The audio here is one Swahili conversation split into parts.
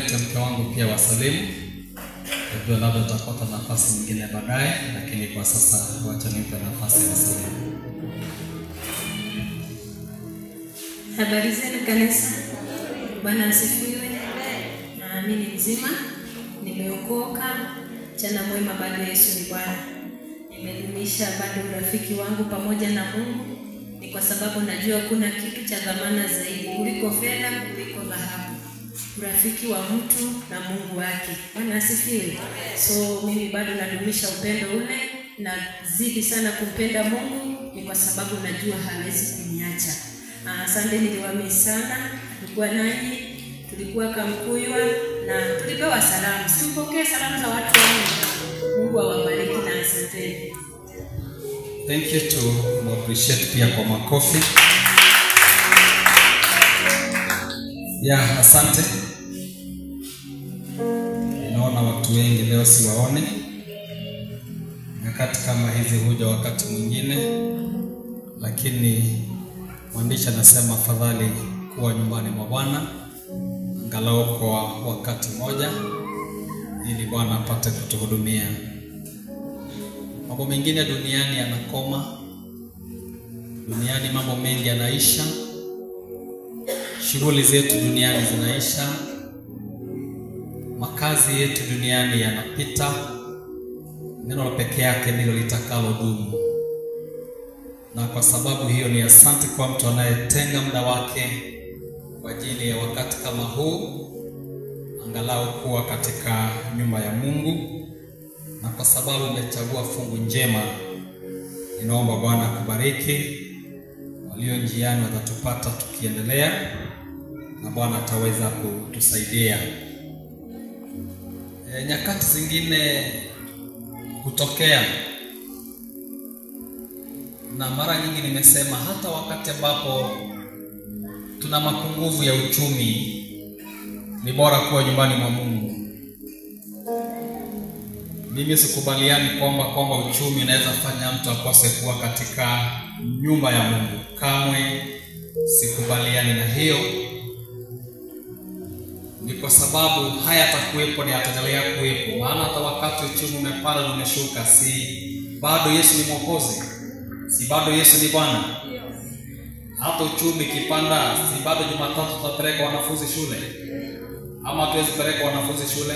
nimlete mke wangu pia wasalimu. Najua labda tutapata nafasi nyingine baadaye, lakini kwa sasa wacha nimpe nafasi ya wasalimu. Habari zenu kanisa, Bwana asifiwe. Naamini mzima, nimeokoka. Mchana mwema, bado Yesu ni Bwana. Nimedumisha bado urafiki wangu pamoja na Mungu, ni kwa sababu najua kuna kitu cha dhamana zaidi kuliko fedha, kuliko dhahabu, urafiki wa mtu na Mungu wake. Bwana asifiwe. So mimi bado nadumisha upendo ule, nazidi sana kumpenda Mungu, ni kwa sababu najua hawezi kuniacha. Ah, Asante, niliwamii sana, tulikuwa nanyi, tulikuwa Kamkuywa na tulipewa salamu. Sipokee salamu za watu wangu. Mungu awabariki na asanteni. Thank you to appreciate pia kwa makofi. Yeah, asante. Naona watu wengi leo siwaone. Nyakati kama hizi huja wakati mwingine, lakini mwandishi anasema afadhali kuwa nyumbani mwa Bwana angalau kwa wakati mmoja, ili Bwana apate kutuhudumia. Mambo mengine duniani yanakoma, duniani mambo mengi yanaisha, shughuli zetu duniani zinaisha, makazi yetu duniani yanapita. Neno la peke yake ndilo litakalo dumu, na kwa sababu hiyo ni asante kwa mtu anayetenga muda wake kwa ajili ya wakati kama huu, angalau kuwa katika nyumba ya Mungu na kwa sababu umechagua fungu njema, ninaomba Bwana akubariki. Walio njiani watatupata tukiendelea, na Bwana ataweza kutusaidia. E, nyakati zingine hutokea, na mara nyingi nimesema, hata wakati ambapo tuna mapungufu ya uchumi, ni bora kuwa nyumbani mwa Mungu. Mimi sikubaliani kwamba kwamba uchumi unaweza fanya mtu akose kuwa katika nyumba ya Mungu. Kamwe sikubaliani na hiyo. Ni kwa sababu haya yatakuwepo na yataendelea kuwepo, maana hata wakati uchumi umepanda na umeshuka, si bado Yesu ni Mwokozi? Si bado Yesu ni Bwana? Hata uchumi ikipanda, si bado Jumatatu tutapeleka wanafunzi shule, ama hatuwezi peleka wanafunzi shule?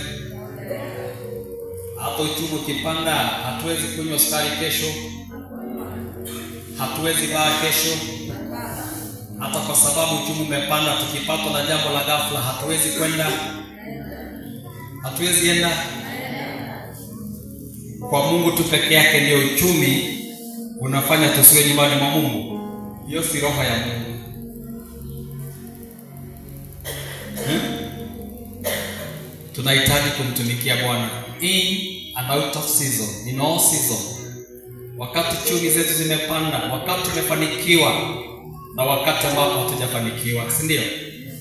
Hata uchumi ukipanda, hatuwezi kunywa sukari kesho, hatuwezi baa kesho. Hata kwa sababu uchumi umepanda, tukipatwa na jambo la ghafla, hatuwezi kwenda, hatuwezi enda. Kwa Mungu tu peke yake ndio uchumi unafanya tusiwe nyumbani mwa Mungu. Hiyo si roho ya Mungu. Hmm? Tunahitaji kumtumikia Bwana in and out of season, in all season. Wakati chumi zetu zimepanda, wakati tumefanikiwa na wakati ambapo hatujafanikiwa, si ndio?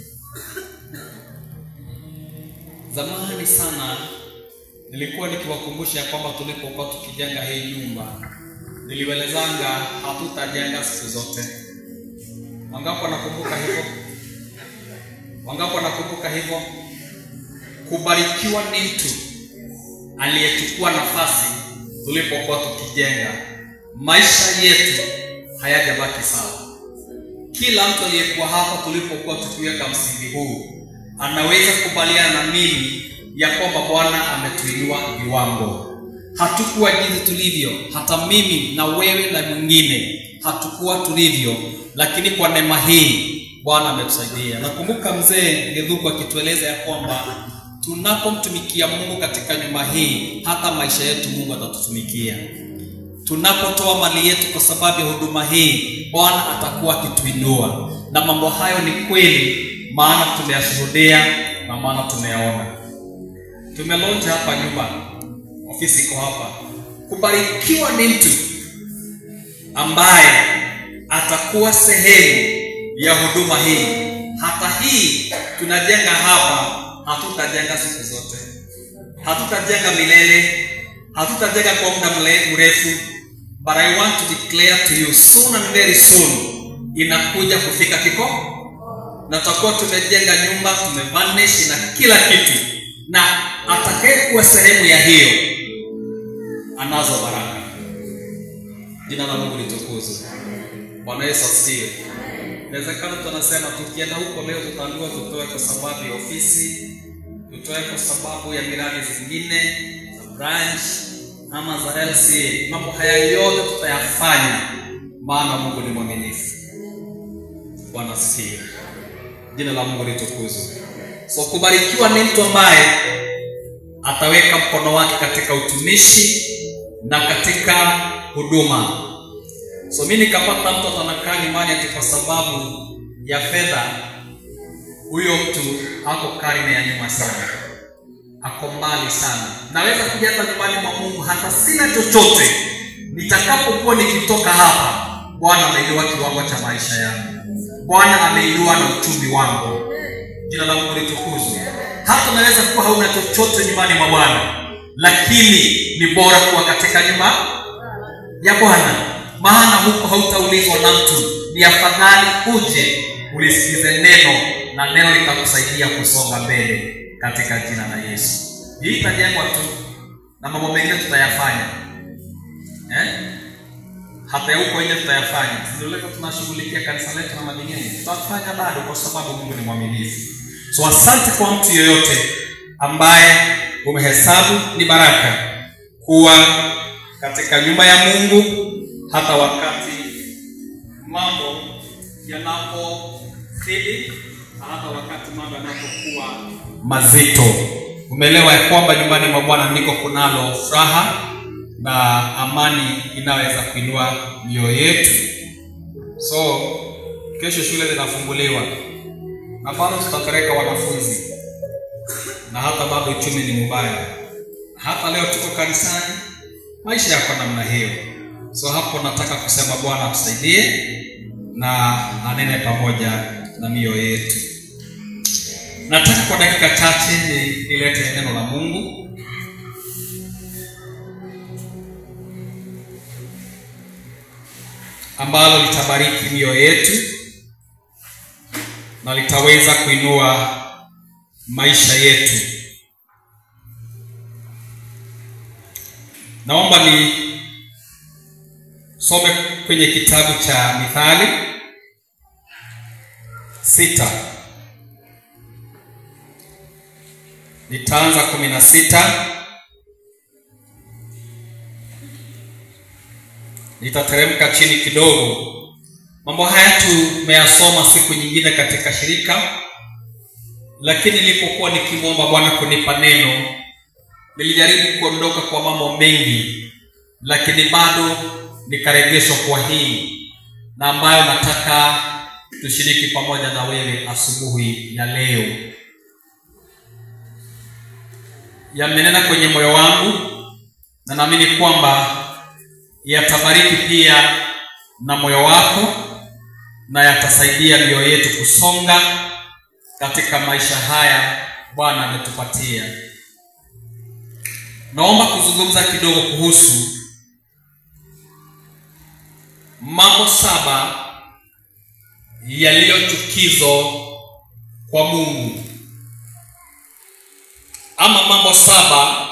Zamani sana nilikuwa nikiwakumbusha kwamba tulipokuwa tukijenga hii nyumba, niliwelezanga hatutajenga siku zote. Wangapi wanakumbuka hivyo? Wangapi wanakumbuka hivyo? Kubarikiwa ni mtu aliyechukua nafasi tulipokuwa tukijenga. Maisha yetu hayajabaki sawa. Kila mtu aliyekuwa hapa tulipokuwa tukiweka msingi huu anaweza kukubaliana na mimi ya kwamba Bwana ametuinua viwango. Hatukuwa jinsi tulivyo, hata mimi na wewe na mwingine hatukuwa tulivyo, lakini kwa neema hii Bwana ametusaidia. Nakumbuka mzee Gedhuku akitueleza ya kwamba tunapomtumikia Mungu katika nyumba hii, hata maisha yetu Mungu atatutumikia. Tunapotoa mali yetu kwa sababu ya huduma hii, Bwana atakuwa akituinua, na mambo hayo ni kweli, maana tumeyashuhudia na maana tumeyaona. Tumelonja hapa nyumba, ofisi iko hapa. Kubarikiwa ni mtu ambaye atakuwa sehemu ya huduma hii. Hata hii tunajenga hapa, hatutajenga siku zote, hatutajenga milele, hatutajenga kwa muda mle- mrefu, but I want to declare to you soon and very soon inakuja kufika kikomo na tutakuwa tumejenga nyumba tumevanish na kila kitu na atakayekuwa sehemu ya hiyo anazo baraka jina la mungu litukuzwe bwana yesu asifiwe inawezekana mtu anasema tukienda huko leo tutaambiwa tutoe kwa sababu ya ofisi tutoe kwa sababu ya miradi zingine za branch ama za LCA. Mambo haya yote tutayafanya, maana Mungu ni mwaminifu. Bwana asifiwe, jina la Mungu litukuzwe. So kubarikiwa ni mtu ambaye ataweka mkono wake katika utumishi na katika huduma. So mimi nikapata mtu anakaa nyumbani ati kwa sababu ya fedha, huyo mtu ako karne ya nyuma sana ako mbali sana. Naweza kuja hata nyumbani mwa Mungu hata sina chochote, nitakapokuwa nikitoka hapa, Bwana ameinua kiwango cha maisha yangu, Bwana ameinua na uchumi wangu. Jina la Mungu litukuzwe. Hata unaweza kuwa hauna chochote nyumbani mwa Bwana, lakini ni bora kuwa katika nyumba ya Bwana, maana huko hautaulizwa na mtu. Ni afadhali uje ulisikize neno na neno litakusaidia kusonga mbele katika jina la Yesu. Hii itajengwa tu na mambo mengine tutayafanya eh? hata ya huko nje tutayafanya. Ndio leo tunashughulikia kanisa letu na madingeni, tutafanya bado, kwa sababu Mungu ni mwaminifu. So asante kwa mtu yoyote ambaye umehesabu ni baraka kuwa katika nyumba ya Mungu hata wakati mambo yanapozidi na hata wakati mambo yanapokuwa mazito. Umeelewa ya kwamba nyumbani mwa Bwana ndiko kunalo furaha na amani inaweza kuinua mioyo yetu. So kesho shule zinafunguliwa na bado tutapeleka wanafunzi, na hata bado uchumi ni mbaya. Hata leo tuko kanisani, maisha yako namna hiyo. So hapo nataka kusema Bwana atusaidie na anene pamoja na mioyo yetu. Nataka kwa dakika chache ni- nilete neno la Mungu. ambalo litabariki mioyo yetu na litaweza kuinua maisha yetu. Naomba ni some kwenye kitabu cha Mithali sita nitaanza kumi na sita nitateremka chini kidogo. Mambo haya tumeyasoma siku nyingine katika shirika, lakini nilipokuwa nikimwomba Bwana kunipa neno, nilijaribu kuondoka kwa mambo mengi, lakini bado nikarejeshwa kwa hii na ambayo nataka tushiriki pamoja na wewe asubuhi ya leo. Yamenena kwenye moyo wangu na naamini kwamba yatabariki pia na moyo wako na yatasaidia mioyo yetu kusonga katika maisha haya Bwana ametupatia. Naomba kuzungumza kidogo kuhusu mambo saba yaliyo chukizo kwa Mungu, ama mambo saba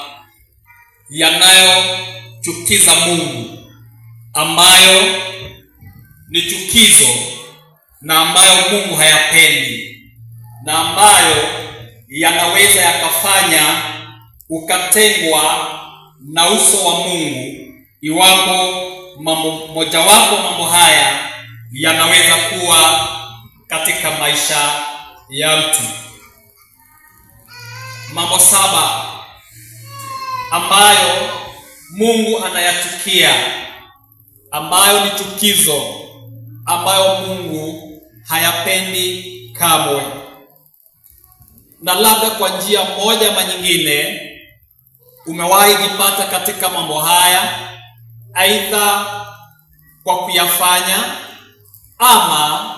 yanayochukiza Mungu ambayo ni chukizo na ambayo Mungu hayapendi na ambayo yanaweza yakafanya ukatengwa na uso wa Mungu iwapo mambo mojawapo mambo haya yanaweza kuwa katika maisha ya mtu. Mambo saba ambayo Mungu anayachukia, ambayo ni chukizo, ambayo Mungu hayapendi kamwe. Na labda kwa njia moja ama nyingine umewahi jipata katika mambo haya, aidha kwa kuyafanya ama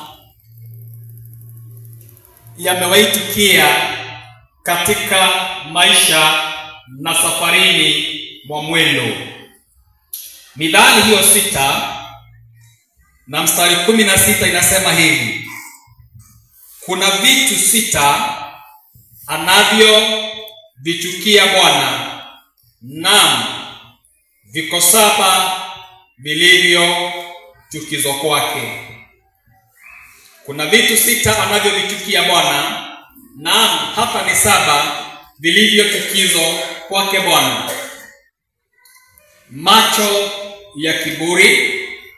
yamewahi tukia katika maisha na safarini mwa mwendo. Mithali hiyo sita na mstari kumi na sita inasema hivi: kuna vitu sita anavyovichukia Bwana, naam, viko saba vilivyo chukizo kwake. Kuna vitu sita anavyovichukia Bwana, naam, hapa ni saba vilivyo chukizo kwake Bwana: macho ya kiburi,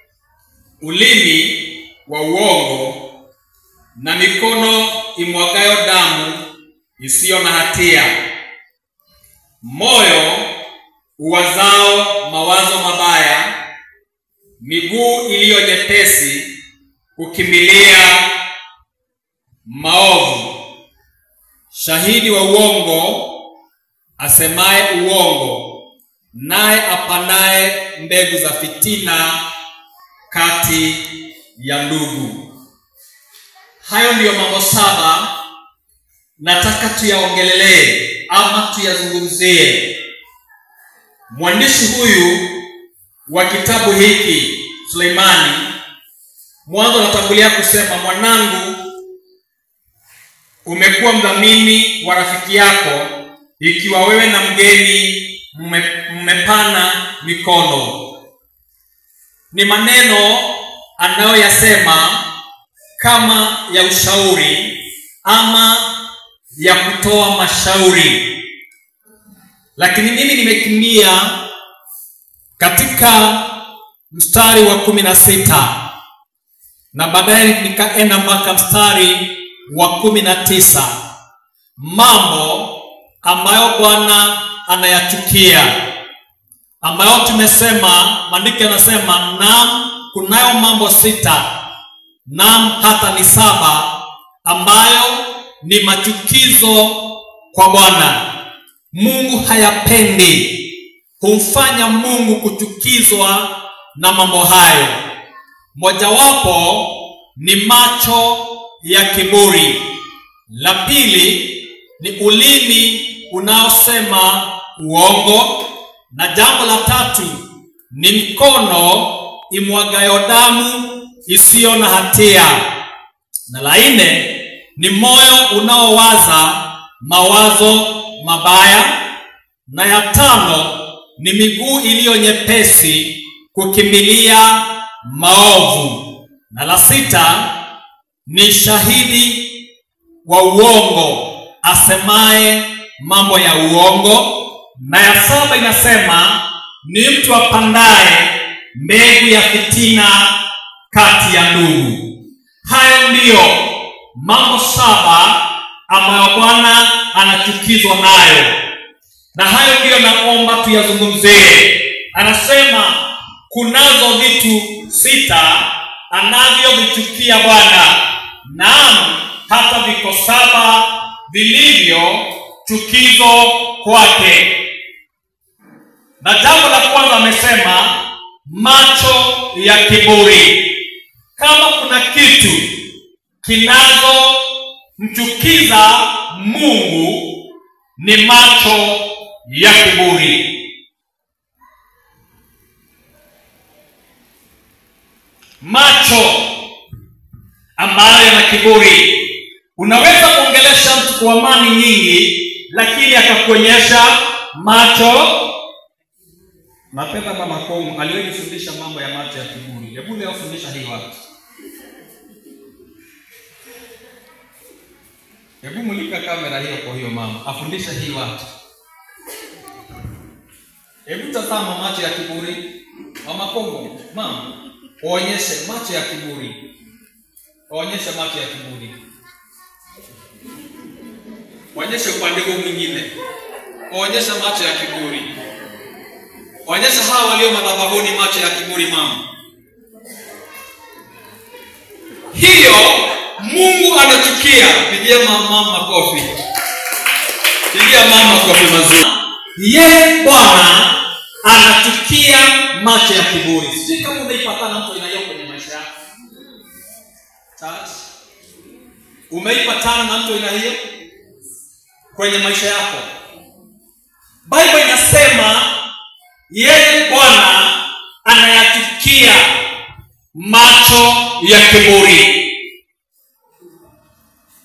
ulimi wa uongo, na mikono imwagayo damu isiyo na hatia, moyo uwazao mawazo mabaya, miguu iliyo nyepesi kukimbilia maovu, shahidi wa uongo asemaye uongo, naye apandaye mbegu za fitina kati ya ndugu. Hayo ndiyo mambo saba nataka tuyaongelelee ama tuyazungumzie. Mwandishi huyu wa kitabu hiki Suleimani, mwanzo anatangulia kusema, mwanangu, umekuwa mdhamini wa rafiki yako, ikiwa wewe na mgeni mme- mmepana mikono. Ni maneno anayoyasema kama ya ushauri ama ya kutoa mashauri, lakini mimi nimekimbia katika mstari wa kumi na sita na baadaye nikaenda mpaka mstari wa kumi na tisa mambo ambayo Bwana anayachukia, ambayo tumesema, maandiko yanasema, naam, kunayo mambo sita, naam, hata ni saba ambayo ni machukizo kwa Bwana. Mungu hayapendi, humfanya Mungu kuchukizwa na mambo hayo. Mojawapo ni macho ya kiburi, la pili ni ulimi unaosema uongo, na jambo la tatu ni mkono imwagayo damu isiyo na hatia, na la nne ni moyo unaowaza mawazo mabaya, na ya tano ni miguu iliyo nyepesi kukimbilia maovu, na la sita ni shahidi wa uongo asemaye mambo ya uongo, na ya saba inasema ni mtu apandaye mbegu ya fitina kati ya ndugu. Hayo ndiyo mambo saba ambayo Bwana anachukizwa nayo, na hayo ndiyo naomba tuyazungumzie. Anasema kunazo vitu sita anavyovichukia Bwana, naam, hata viko saba vilivyo chukizo kwake. Na jambo la kwanza amesema macho ya kiburi. Kama kuna kitu kinazomchukiza Mungu ni macho ya kiburi. Macho ambayo yana kiburi. Unaweza kuongelesha mtu kwa amani nyingi, lakini akakuonyesha macho. Napenda mama Kongo aliyefundisha mambo ya macho ya kiburi. Hebu leo fundisha hii watu. Hebu mulika kamera hiyo kwa hiyo mama, afundisha hii watu. Hebu tazama macho ya kiburi. Mama Kongo, mama, onyeshe macho ya kiburi. Onyeshe macho ya kiburi. Onyeshe upande huu mwingine. Onyesha macho ya kiburi. Onyesha hawa walio madhabahuni macho ya kiburi mama. Hiyo Mungu anachukia. Pigia mama makofi. Pigia mama makofi mazuri. Yeye Bwana anachukia macho ya kiburi. Sijui kama umeipatana mtu aina hiyo kwenye maisha yako. Church. Umeipatana na mtu aina hiyo kwenye maisha yako? Bible inasema yeye Bwana anayachukia macho ya kiburi.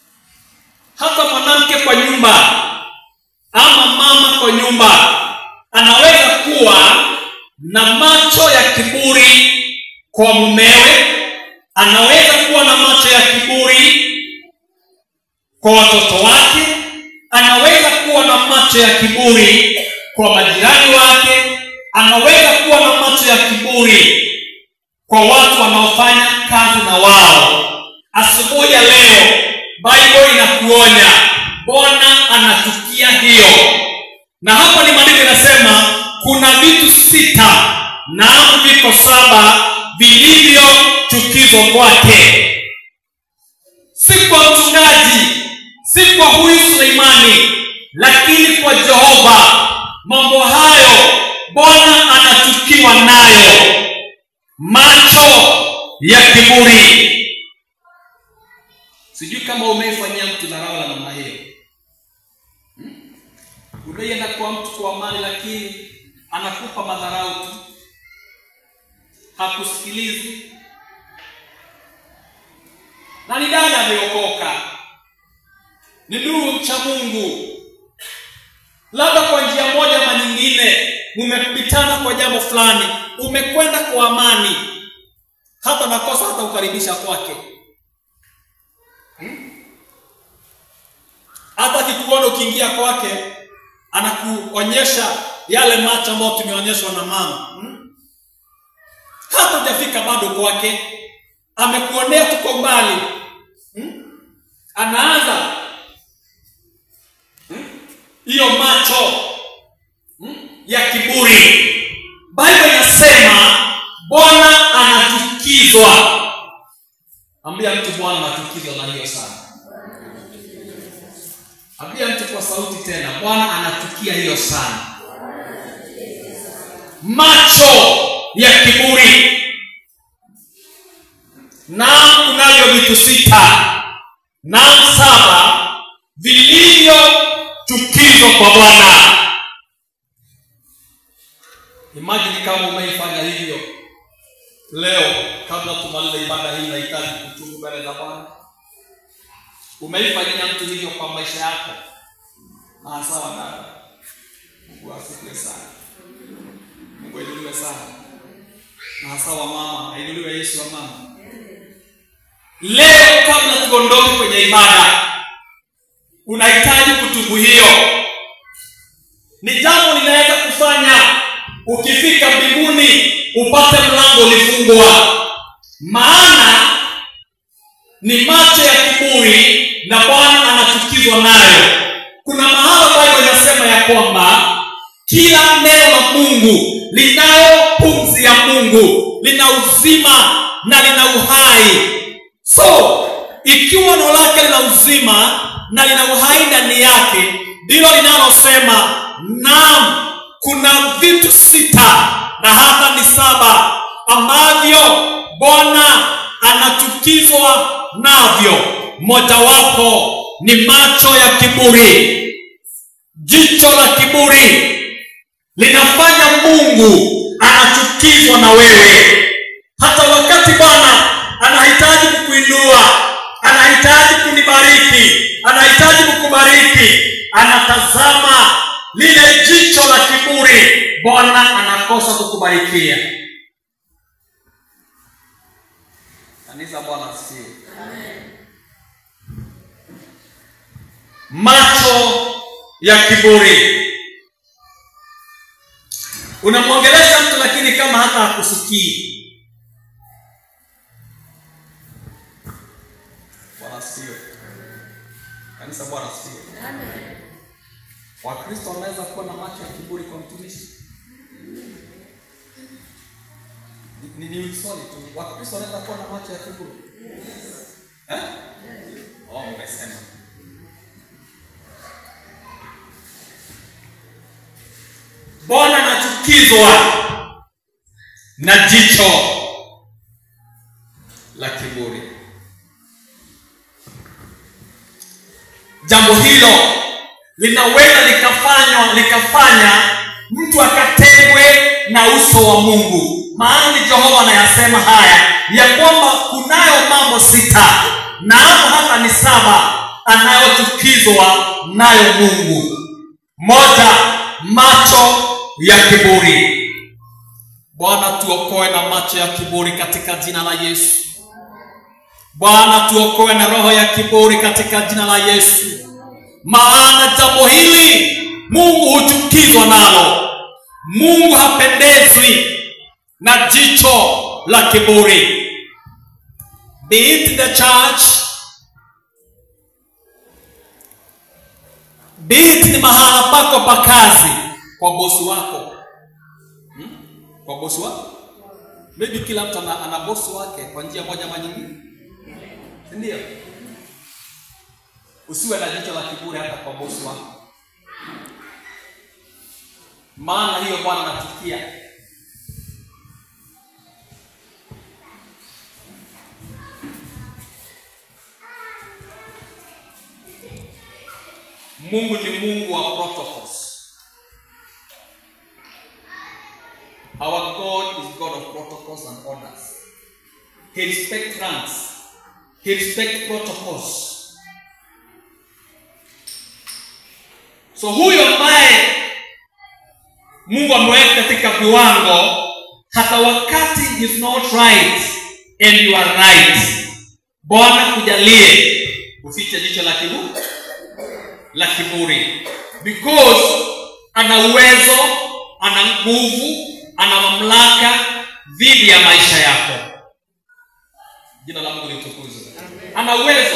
kwa nyumba ama mama kwa nyumba anaweza kuwa na macho ya kiburi kwa mumewe anaweza kuwa na macho ya kiburi kwa watoto wake anaweza kuwa na macho ya kiburi kwa majirani wake anaweza kuwa na macho ya kiburi kwa watu wanaofanya kazi na wao asubuhi ya leo bible inakuonya bwana anachukia hiyo na hapo ni maandiko inasema kuna vitu sita naam viko saba vilivyochukizwa kwake si kwa mchungaji si kwa huyu suleimani lakini kwa jehova mambo hayo bwana anachukiwa nayo macho ya kiburi sijui kama umeifanyia mtu dharau la namna hiyo hmm? umeienda kwa mtu kwa amani lakini anakupa madharau tu hakusikilizi na ni dada ameokoka ni ndugu mcha mungu labda kwa njia moja ama nyingine mumepitana kwa jambo fulani umekwenda kwa amani hata nakosa hata kukaribisha kwake Hmm? hata akikuona ukiingia kwake anakuonyesha yale macho ambayo tumeonyeshwa na mama hmm? hata hujafika bado kwake amekuonea tuko mbali hmm? anaanza hiyo hmm? macho hmm? ya kiburi bible inasema bwana anachukizwa ambia mtu bwana anachukizwa na hiyo sana ambia mtu kwa sauti tena bwana anachukia hiyo sana macho ya kiburi naam kunavyo vitu sita naam saba vilivyochukizwa kwa bwana imajini kama umeifanya hivyo leo kabla tumalize ibada hii nahitaji kutubu mbele za bwana umeifanyia mtu hivyo kwa maisha yako na sawa dada mungu asifiwe sana mungu ainuliwe sana na hasa wa mama ainuliwe yesu wa mama leo kabla tuondoke kwenye ibada unahitaji kutubu hiyo ni jambo linaweza kufanya ukifika mbinguni upate mlango ulifungwa maana ni macho ya kiburi na bwana anachukizwa nayo kuna mahala bible inasema ya kwamba kila neno la mungu linayo pumzi ya mungu lina uzima na lina uhai so ikiwa neno lake lina uzima na lina uhai ndani yake ndilo linalosema naam kuna vitu sita na hata ni saba ambavyo bwana anachukizwa navyo mojawapo ni macho ya kiburi jicho la kiburi linafanya mungu anachukizwa na wewe hata wakati bwana anahitaji kukuinua anahitaji kunibariki anahitaji kukubariki anatazama lile jicho la kiburi bwana anakosa kukubarikia kanisa bwana asifiwe macho ya kiburi unamwongelesha mtu lakini kama hata hakusikii bwana asifiwe kanisa bwana asifiwe wakristo wanaweza kuwa na macho ya kiburi kwa mtumishi ni, ni, ni swali tu wakristo wanaweza kuwa na macho ya kiburi eh? oh, umesema bwana anachukizwa na jicho la kiburi jambo hilo linaweza likafanywa likafanya mtu akatengwe na uso wa mungu maana ni jehova anayasema haya ya kwamba kunayo mambo sita naamo hata ni saba anayochukizwa nayo mungu moja macho ya kiburi bwana tuokoe na macho ya kiburi katika jina la yesu bwana tuokoe na roho ya kiburi katika jina la yesu maana jambo hili mungu huchukizwa nalo mungu hapendezwi na jicho la kiburi be it the church be it ni mahala pako pa kazi kwa bosi wako hmm? kwa bosi wako maybe kila mtu ana, ana bosi wake kwa njia moja ama nyingine ndio usiwe na jicho la kiburi hata kwa bosi wako maana hiyo bwana nachukia mungu ni mungu wa protocols our god is god of protocols and orders he respect ranks he respect protocols so huyo ambaye mungu ameweka katika viwango hata wakati is not right and you are right bwana kujalie ufiche jicho la kiburi la kiburi because ana uwezo ana nguvu ana mamlaka dhidi ya maisha yako jina la mungu litukuzwe ana uwezo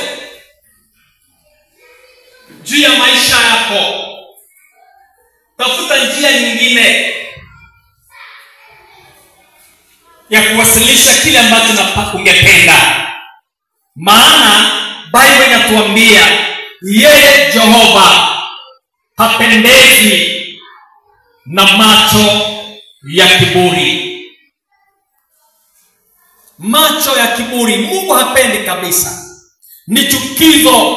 juu ya maisha yako tafuta njia nyingine ya kuwasilisha kile ambacho napa- ungependa maana bible inatuambia yeye jehova hapendezi na macho ya kiburi macho ya kiburi mungu hapendi kabisa ni chukizo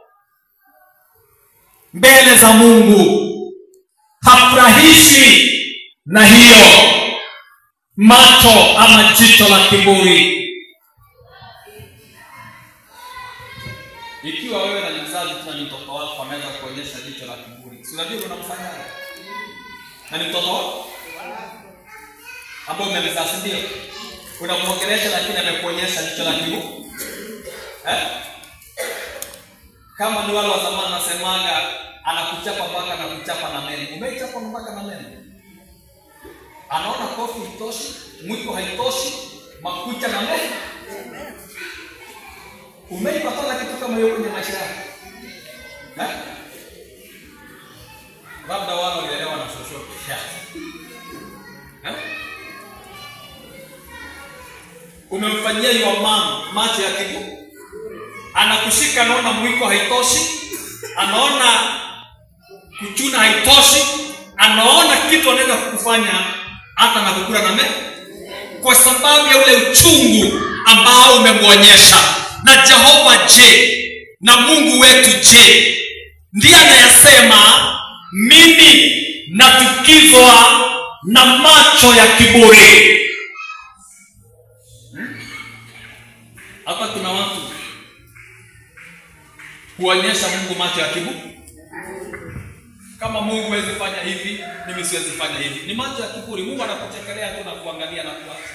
mbele za mungu hafurahishi na hiyo macho ama jicho la kiburi ikiwa wewe na mzazi tuna ni mtoto wako anaweza kuonyesha jicho la kiburi si unajua unamfanyaje na ni mtoto wako ambao umemzaa si ndio unamwongelesha lakini amekuonyesha jicho la kiburi eh? kama ni wale wa zamani nasemaga anakuchapa mpaka anakuchapa na meno umeichapa mpaka na meno anaona kofi haitoshi mwiko haitoshi makucha na meno umeipatana kitu kama hiyo kwenye maisha yako Eh? labda wale walielewa na shoshote Eh? umemfanyia your mom macho ya kibu anakushika anaona mwiko haitoshi anaona kuchuna haitoshi anaona kitu anaweza kukufanya hata na kukula na meno kwa sababu ya ule uchungu ambao umemwonyesha na jehova je na mungu wetu je ndiye anayesema mimi natukizwa na macho ya kiburi hapa kuna watu huonyesha mungu macho ya kiburi kama mungu huwezi fanya hivi mimi siwezi fanya hivi ni macho ya kiburi mungu anakuchekelea tu na kuangalia na kuacha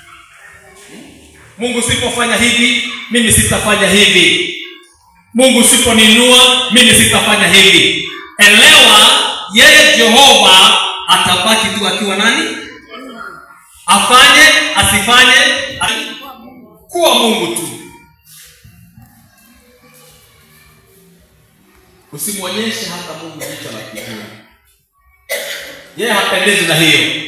mungu sipofanya hivi mimi sitafanya hivi mungu siponinua mimi sitafanya hivi elewa yeye jehova atabaki tu akiwa nani afanye asifanye asi- kuwa mungu tu usimwonyeshe hata mungu jicho la kiburi yeye hapendezi na hiyo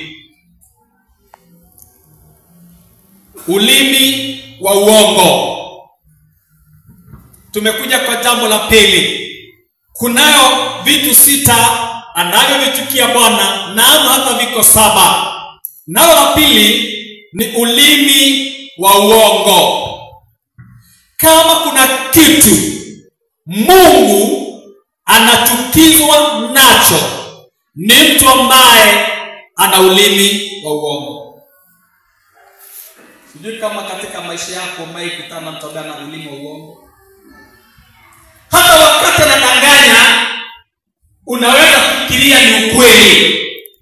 ulimi wa uongo tumekuja kwa jambo la pili kunayo vitu sita anavyovichukia bwana naam hata viko saba nalo la pili ni ulimi wa uongo kama kuna kitu mungu anachukizwa nacho ni mtu ambaye ana ulimi wa uongo sijui kama katika maisha yako umewahi kutana na mtu ambaye ana ulimi wa uongo hata unaweza kufikiria ni ukweli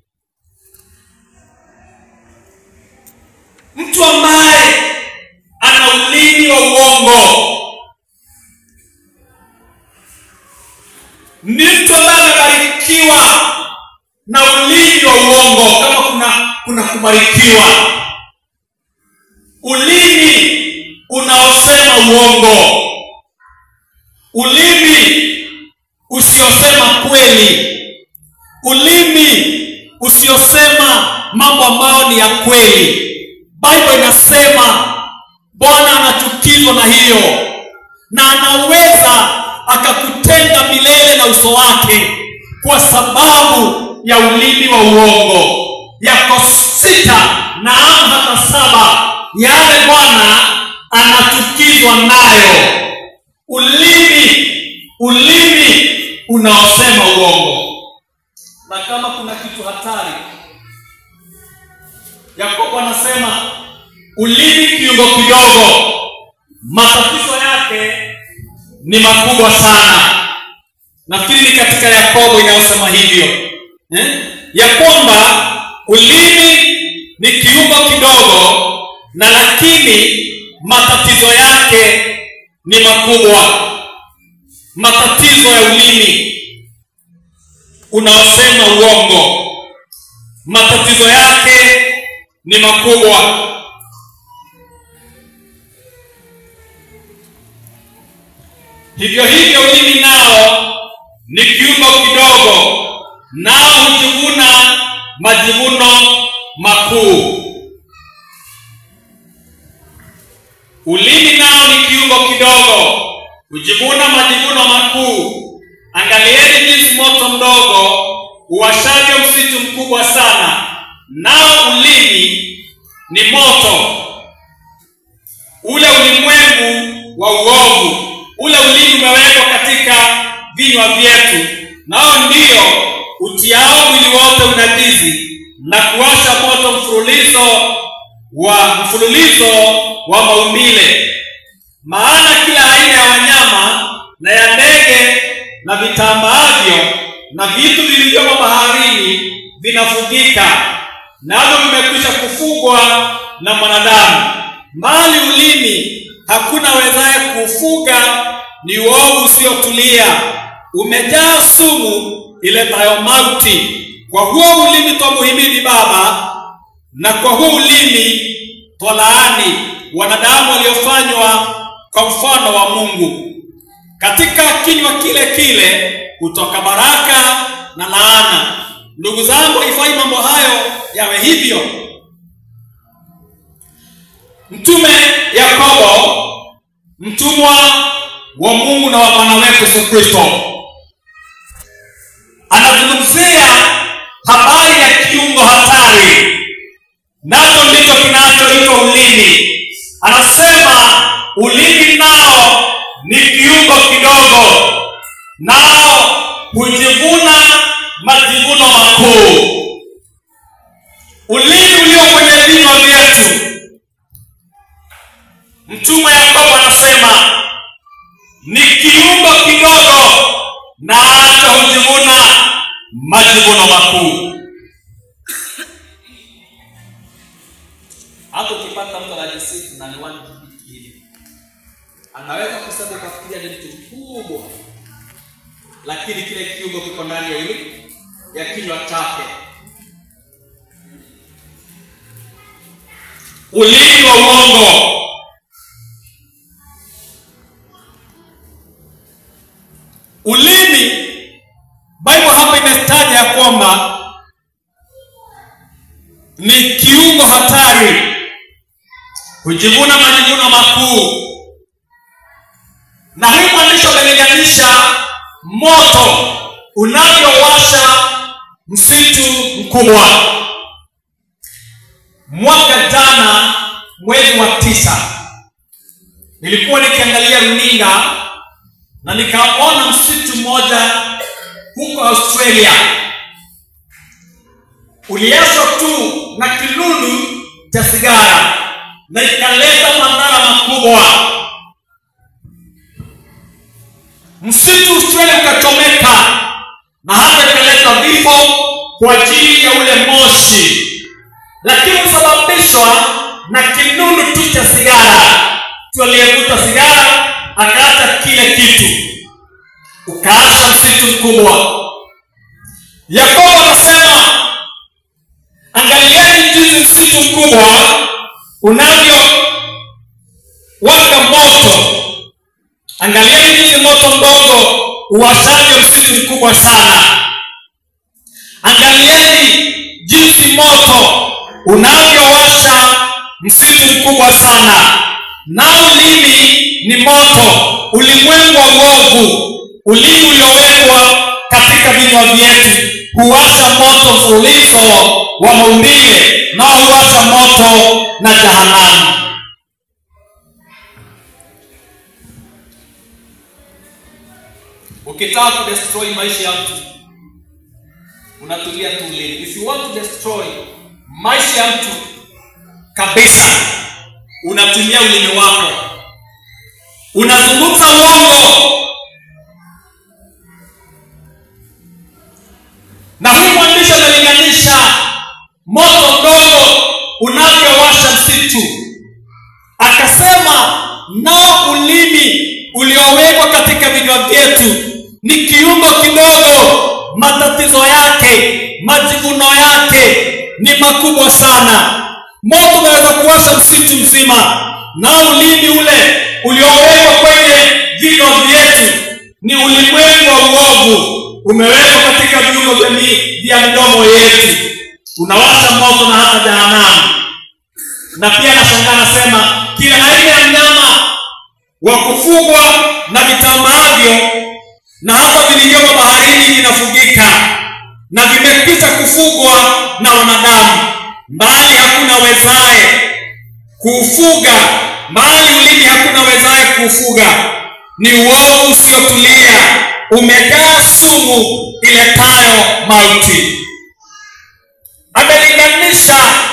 mtu ambaye ana ulimi wa uongo ni mtu ambaye amebarikiwa na ulimi wa uongo kama kuna kuna kubarikiwa ulimi unaosema uongo ulimi usiosema kweli ulimi usiosema mambo ambayo ni ya kweli bible inasema bwana anachukizwa na hiyo na anaweza akakutenga milele na uso wake kwa sababu ya ulimi wa uongo yako sita na hata saba yale bwana anachukizwa nayo ulimi ulimi unaosema uongo na kama kuna kitu hatari yakobo anasema ulimi kiungo kidogo matatizo yake ni makubwa sana nafikiri ni katika yakobo inayosema hivyo eh? ya kwamba ulimi ni kiungo kidogo na lakini matatizo yake ni makubwa matatizo ya ulimi unaosema uongo matatizo yake ni makubwa hivyo hivyo ulimi nao ni kiungo kidogo nao hujivuna majivuno makuu ulimi nao ni kiungo kidogo hujivuna majivuno makuu angalieni jinsi moto mdogo uwashavyo msitu mkubwa sana nao ulimi ni moto ule ulimwengu wa uovu ule ulimi umewekwa katika vinywa vyetu nao ndio utiao mwili wote unajisi na kuwasha moto mfululizo wa mfululizo wa maumbile maana kila aina ya wanyama na ya ndege na vitambaavyo na vitu vilivyomo baharini vinafugika navyo vimekwisha kufugwa na mwanadamu mali ulimi hakuna wezaye kuufuga ni uovu usiotulia umejaa sumu iletayo mauti kwa huo ulimi twamuhimidi baba na kwa huo ulimi twalaani wanadamu waliofanywa kwa mfano wa mungu katika kinywa kile kile kutoka baraka na laana ndugu zangu haifai mambo hayo yawe hivyo mtume yakobo mtumwa wa mungu na wa bwana wetu yesu kristo anazungumzia habari ya kiungo hatari nacho ndicho kinachoitwa ulimi anasema ulimi nao ni kiungo kidogo nao hujivuna majivuno makuu ulimi ulio kwenye vinywa vyetu mtume yakobo anasema ni kiungo kidogo na hata hujivuna majivuno makuu hata ukipata mtu anajisifu na ni wani hivi anaweza kusema ukafikiria ni mtu mkubwa lakini kile kiungo kiko ndani ya ulimi ya kinywa chake ulimi wa uongo ulimi bible hapa imestaja ya kwamba ni kiungo hatari hujivuna majivuno makuu na hii mwandishi amelinganisha moto unavyowasha msitu mkubwa mwaka jana mwezi wa tisa nilikuwa nikiangalia runinga na nikaona msitu mmoja huko australia uliachwa tu na kilundu cha sigara na ikaleta madhara makubwa msitu australia ukachomeka na hata ikaleta vifo kwa ajili ya ule moshi lakini husababishwa na kinunu tu cha sigara tu aliyevuta sigara akaacha kile kitu ukaacha msitu mkubwa yakobo anasema angalieni jinsi msitu mkubwa unavyo waka moto angalieni jinsi moto mdogo uwashavyo msitu mkubwa sana angalieni jinsi moto unavyowasha msitu mkubwa sana nao ulimi ni moto ulimwengu wa uovu ulimi uliowekwa katika vinywa vyetu huwasha moto mfululizo wa maumbile nao huwasha moto na jahanamu ukitaka kudestroy maisha ya mtu unatulia tu ulimi if you want to destroy maisha ya mtu kabisa unatumia ulimi wako unazungumza uongo na huyu mwandishi amelinganisha moto mdogo unavyowasha msitu akasema nao ulimi uliowekwa katika vinywa vyetu ni kiungo kidogo matatizo yake majivuno yake ni makubwa sana moto unaweza kuwasha msitu mzima nao ulimi ule uliowekwa kwenye vinywa vyetu ni ulimwengu wa uovu umewekwa katika viungo vya mi- vya midomo yetu unawasha moto na hata jahanamu na pia nashangaa nasema kila aina ya mnyama wa kufugwa na vitambaavyo na hata vilivyomo baharini vinafugika na vimepita kufugwa na wanadamu mbali hakuna wezaye kuufuga mbali ulimi hakuna wezaye kuufuga ni uovu usiotulia umejaa sumu iletayo mauti amelinganisha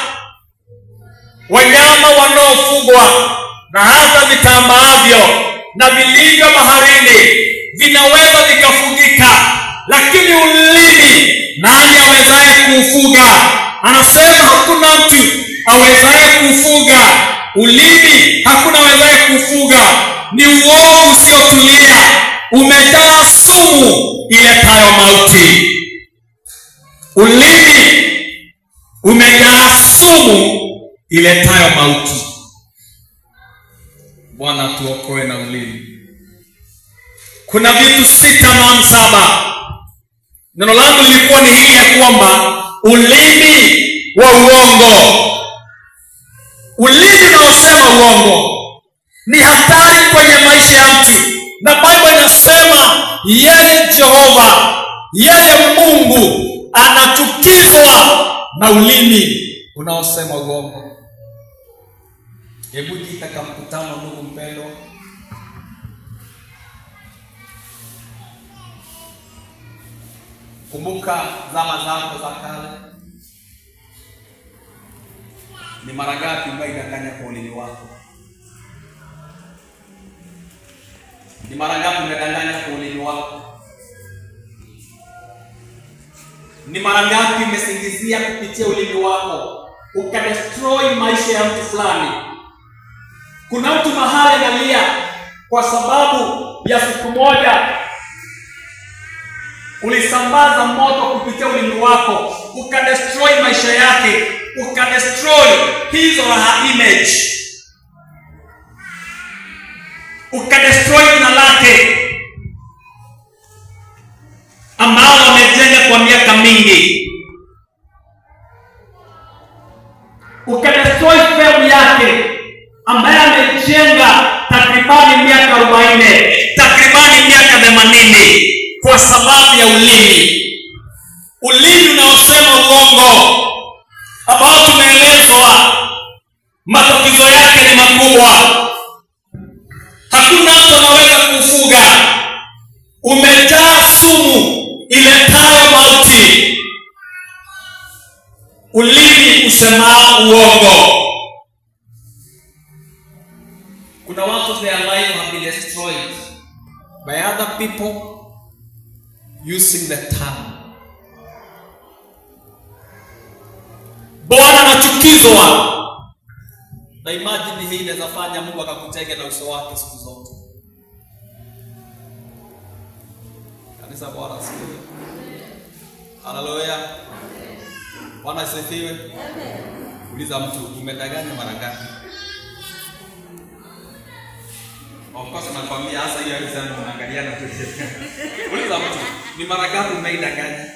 wanyama wanaofugwa na hata vitambaavyo na vilivyo baharini vinaweza vikafugika lakini ulimi nani awezaye kuufuga anasema hakuna mtu awezaye kuufuga ulimi hakuna awezaye kuufuga ni uovu usiotulia umejaa sumu iletayo mauti ulimi umejaa sumu iletayo mauti bwana tuokoe na ulimi kuna vitu sita na saba neno langu lilikuwa ni hili ya kwamba ulimi wa uongo ulimi unaosema uongo ni hatari kwenye maisha ya mtu na bible inasema yeye jehova yeye mungu anachukizwa na ulimi unaosema uongo hebu jitaka mkutano ndugu mpendwa kumbuka zama zako za kale ni mara ngapi umeidanganya kwa ulimi wako ni mara ngapi umedanganya kwa ulimi wako ni mara ngapi umesingizia kupitia ulimi wako ukadestroy maisha ya mtu fulani kuna mtu mahali analia kwa sababu ya siku moja ulisambaza moto kupitia ulimi wako ukadestroy maisha yake ukadestroy his or her image ukadestroy jina lake ambalo amejenga kwa miaka mingi ukadestroy fame yake ambaye amejenga takribani miaka arobaini takribani miaka themanini kwa sababu ya ulimi ulimi unaosema uongo ambao tumeelezwa matatizo yake ni makubwa hakuna mtu anaweza kuufuga umejaa sumu iletayo mauti ulimi usemao uongo kuna watu their life have been destroyed by other people using the tongue. Bwana anachukizwa na imagine hii inaweza fanya Mungu akakutenge na uso wake siku zote. Kanisa, Bwana asifiwe. Haleluya. Bwana asifiwe. Uliza mtu umedanganya mara ngapi? Of course nakwambia hasa hiyo hali sana unaangaliana tu. Uliza mtu ni mara ngapi umeidanganya?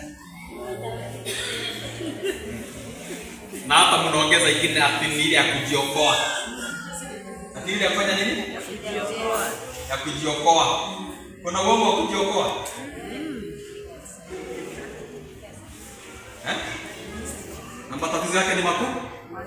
Na hata mnaongeza ingine ati ni ile ya kujiokoa. Ati ile ya kufanya nini? Ya kujiokoa. Kuna uongo wa kujiokoa? Eh? Na matatizo yake ni makubwa.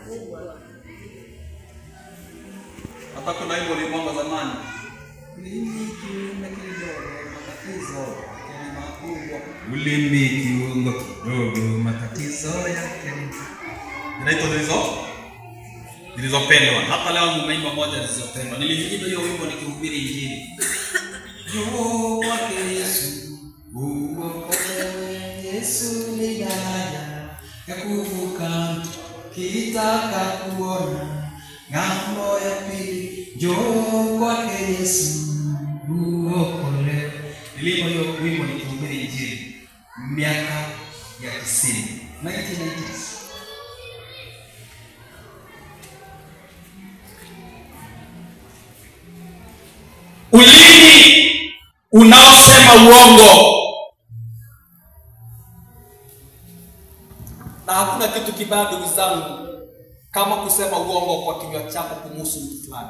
Hata kuna hivyo ulimwanga zamani. Ulimi kiungo kidogo, matatizo yake ni makubwa. Ulimi kiungo kidogo, matatizo yake ni Zinaitwa zilizo zilizopendwa. Hata leo mumeimba moja zilizopendwa. Niliimba hiyo wimbo nikihubiri Injili. Njoo kwake Yesu, uokolewe. Yesu ni daraja ya kuvuka, kitaka kuona ng'ambo ya pili. Njoo kwake Yesu, uokolewe. Niliimba hiyo wimbo nikihubiri Injili miaka ya tisini 1990s. ulimi unaosema uongo na hakuna kitu kibaya ndugu zangu kama kusema uongo kwa kinywa chako kumuhusu mtu fulani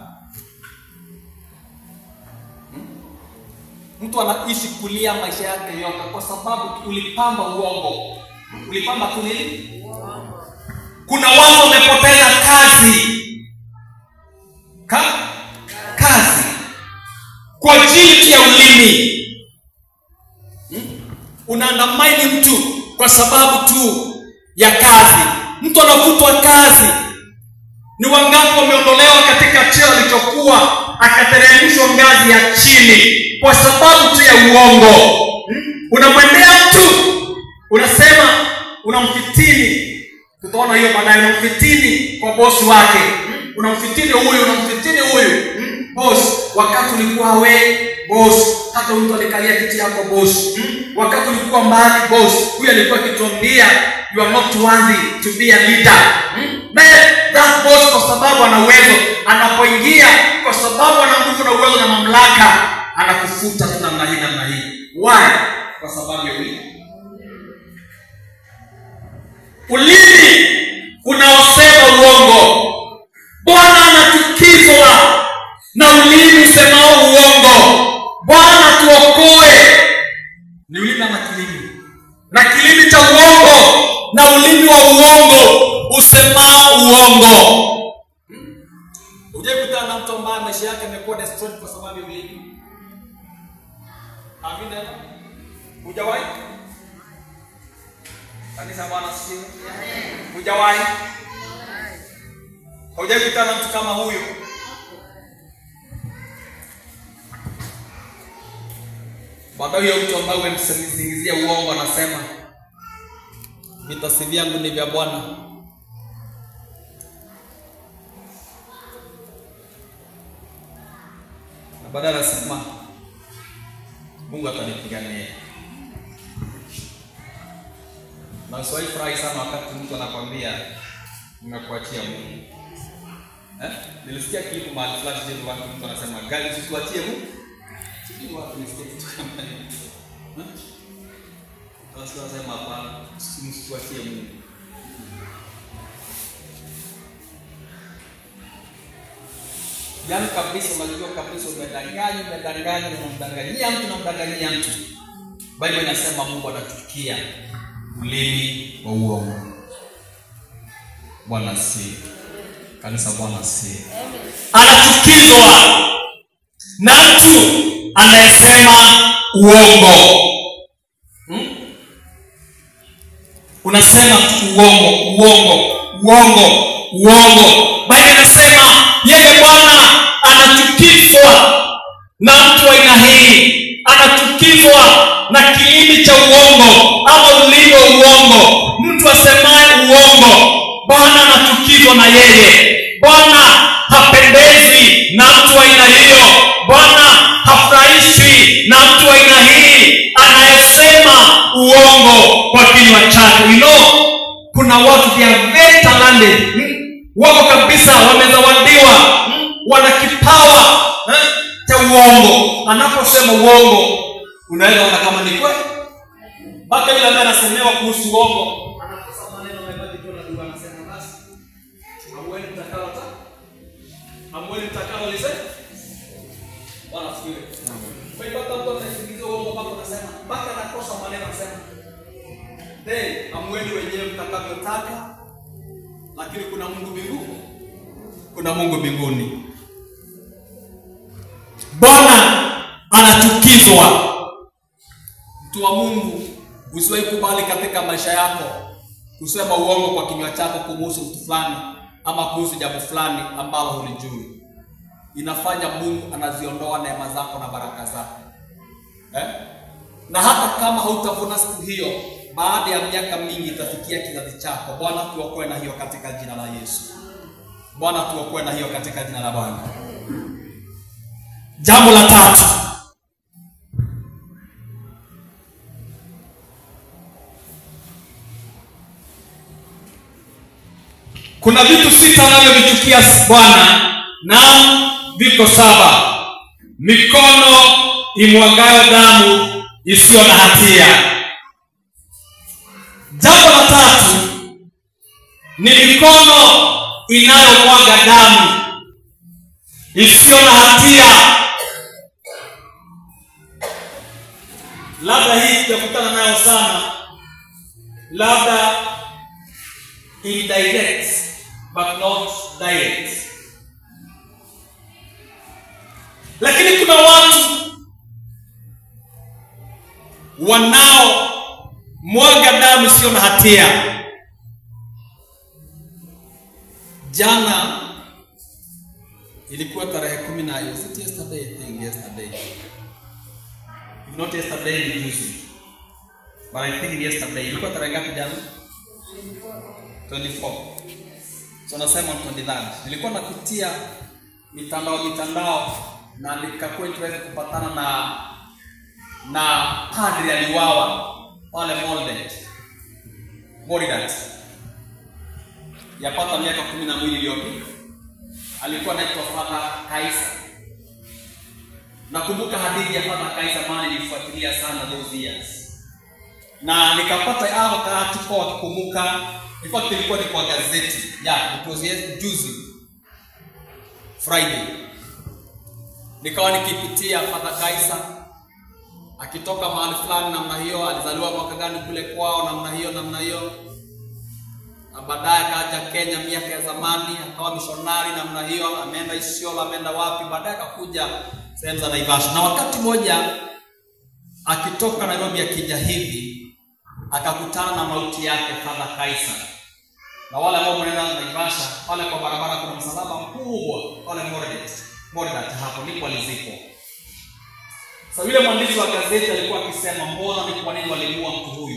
Hmm? mtu anaishi kulia maisha yake yote kwa sababu ulipamba uongo ulipamba tu nini kuna watu wamepoteza kazi Ka? kazi kwa ajili ya ulimi hmm? unaandamaini mtu kwa sababu tu ya kazi mtu anavutwa kazi ni wangapi wameondolewa katika cheo alichokuwa akateremshwa ngazi ya chini kwa sababu tu ya uongo hmm? unamwendea mtu unasema unamfitini tutaona hiyo baadaye unamfitini kwa bosi wake hmm? unamfitini huyu unamfitini huyu hmm? boss wakati ulikuwa we boss hata mtu alikalia kiti yako boss hmm? wakati ulikuwa mbali boss huyu alikuwa akituambia you are not worthy to be a leader hmm? Man, that boss kwa sababu ana uwezo anapoingia kwa sababu ana nguvu na uwezo na mamlaka anakufuta tu namna hii namna hii why kwa sababu ya ulimi ulimi unaosema uongo bwana anachukizwa na ulimi usemao uongo bwana tuokoe ni ulimi ama kilimi na kilimi cha uongo na ulimi wa uongo usemao uongo hujaikutana na mtu ambaye maisha yake amekuwa destroyed kwa sababu ya ulimi amina hujawahi kanisa bwana sio hujawahi hujaikutana na mtu kama huyu baadaye huyo mtu ambaye umemsingizia uongo anasema vitasi vyangu ni vya bwana na baadaye anasema mungu atanipigania na usiwahi furahi sana wakati mtu anakwambia nimekuachia mungu eh? nilisikia klipu mahali fulani sijui watu mtu anasema gari usituachie mungu sijui watu nisikia kitu kama hiyo Eh? Basi wanasema hapana msituachie mungu yaani kabisa unajua kabisa umedanganya umedanganya unamdanganyia mtu unamdanganyia mtu bible inasema mungu anachukia ulimi wa uongo bwana si kanisa bwana si anachukizwa na mtu anayesema uongo hmm? unasema tu uongo uongo uongo uongo bali anasema yeye bwana anachukizwa na mtu wa aina hii anachukizwa na kilimi cha uongo ama ulimi wa uongo mtu asemaye uongo bwana anachukizwa na yeye bwana hapendezwi na mtu wa aina hiyo bwana hafurahishwi na mtu wa aina hii anayesema uongo kwa kinywa chake you know kuna watu they are very talented hmm? wako kabisa wamezawadiwa hmm? wana kipawa eh, cha uongo anaposema uongo unaweza ona kama ni kweli mpaka yule ambaye anasemewa kuhusu uongo anakosa maneno amebaki tu na dua anasema basi amweni mtakalo ta amweni mtakalo lisema bwana asifiwe kwa hiyo hata mtu anasikiliza uongo mpaka unasema mpaka anakosa maneno anasema Then amweni wenyewe mtakavyotaka, lakini kuna Mungu mbinguni, kuna Mungu mbinguni. Bwana anachukizwa. Mtu wa Mungu, usiwahi kubali katika maisha yako kusema uongo kwa kinywa chako kumuhusu mtu fulani ama kuhusu jambo fulani ambalo hulijui. Inafanya Mungu anaziondoa neema zako na baraka zako eh? na hata kama hautavuna siku hiyo, baada ya miaka mingi itafikia kizazi chako. Bwana tuokoe na hiyo katika jina la Yesu. Bwana tuokoe na hiyo katika jina la Bwana. Jambo la tatu, kuna vitu sita anavyovichukia Bwana, naam, viko saba: mikono imwagayo damu isiyo na hatia. Jambo la tatu ni mikono inayomwaga damu isiyo na hatia. Labda hii tutakutana nayo sana, labda indirect but not direct, lakini kuna watu wanao mwaga damu isiyo na hatia. Jana ilikuwa tarehe kumi na is it yesterday? I think yesterday. If not yesterday ni juzi. But I think yesterday. Ilikuwa tarehe ngapi jana? 24. So nasema on 23rd. Nilikuwa napitia mitandao mitandao na nikakuwa tuweze kupatana na na padri aliwawa pale Moldet Moridat yapata miaka kumi na mbili iliyopita. Alikuwa anaitwa Father Kaisa. Nakumbuka hadithi ya Father Kaisa, maana nilifuatilia sana those years, na nikapata hao article wakikumbuka. In fact ilikuwa ni kwa gazeti yeah, it was yes, juzi Friday, nikawa nikipitia Father Kaisa akitoka mahali fulani namna hiyo, alizaliwa mwaka gani kule kwao namna hiyo namna hiyo, na baadaye akaja Kenya miaka ya zamani, akawa mishonari namna hiyo, ameenda Isiolo, ameenda wapi, baadaye akakuja sehemu za Naivasha, na wakati mmoja akitoka Nairobi akija hivi akakutana na mauti yake Father Kaisa. Na wale ambao mnaenda Naivasha, pale kwa barabara kuna msalaba mkubwa pale Moridet, Moridet, hapo ndipo alizikwa. Sasa yule mwandishi wa gazeti alikuwa akisema mbona ni kwa nini walimuua mtu huyu?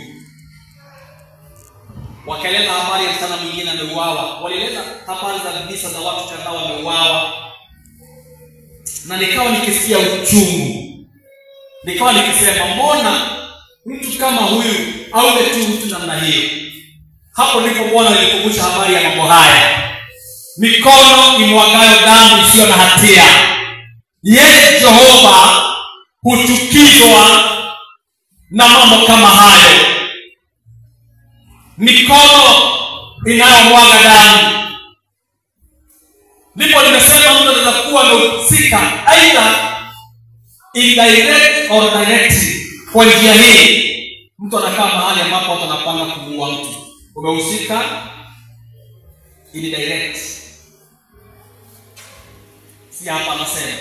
Wakaeleza habari ya msichana mwingine ameuawa, walieleza habari za visa za watu kadhaa wameuawa, na nikawa nikisikia uchungu, nikawa nikisema mbona mtu kama huyu awe tu mtu namna hiyo? Hapo ndipo Bwana nilikumbusha habari ya mambo haya, mikono imwagayo damu isiyo na hatia. Yeye Jehova huchukizwa na mambo kama hayo, mikono inayomwaga damu. Ndipo nimesema mtu anaweza kuwa amehusika aidha indirect or direct. Kwa njia hii, mtu anakaa mahali ambapo watu wanapanga kumuua mtu, umehusika indirect, si hapa anasema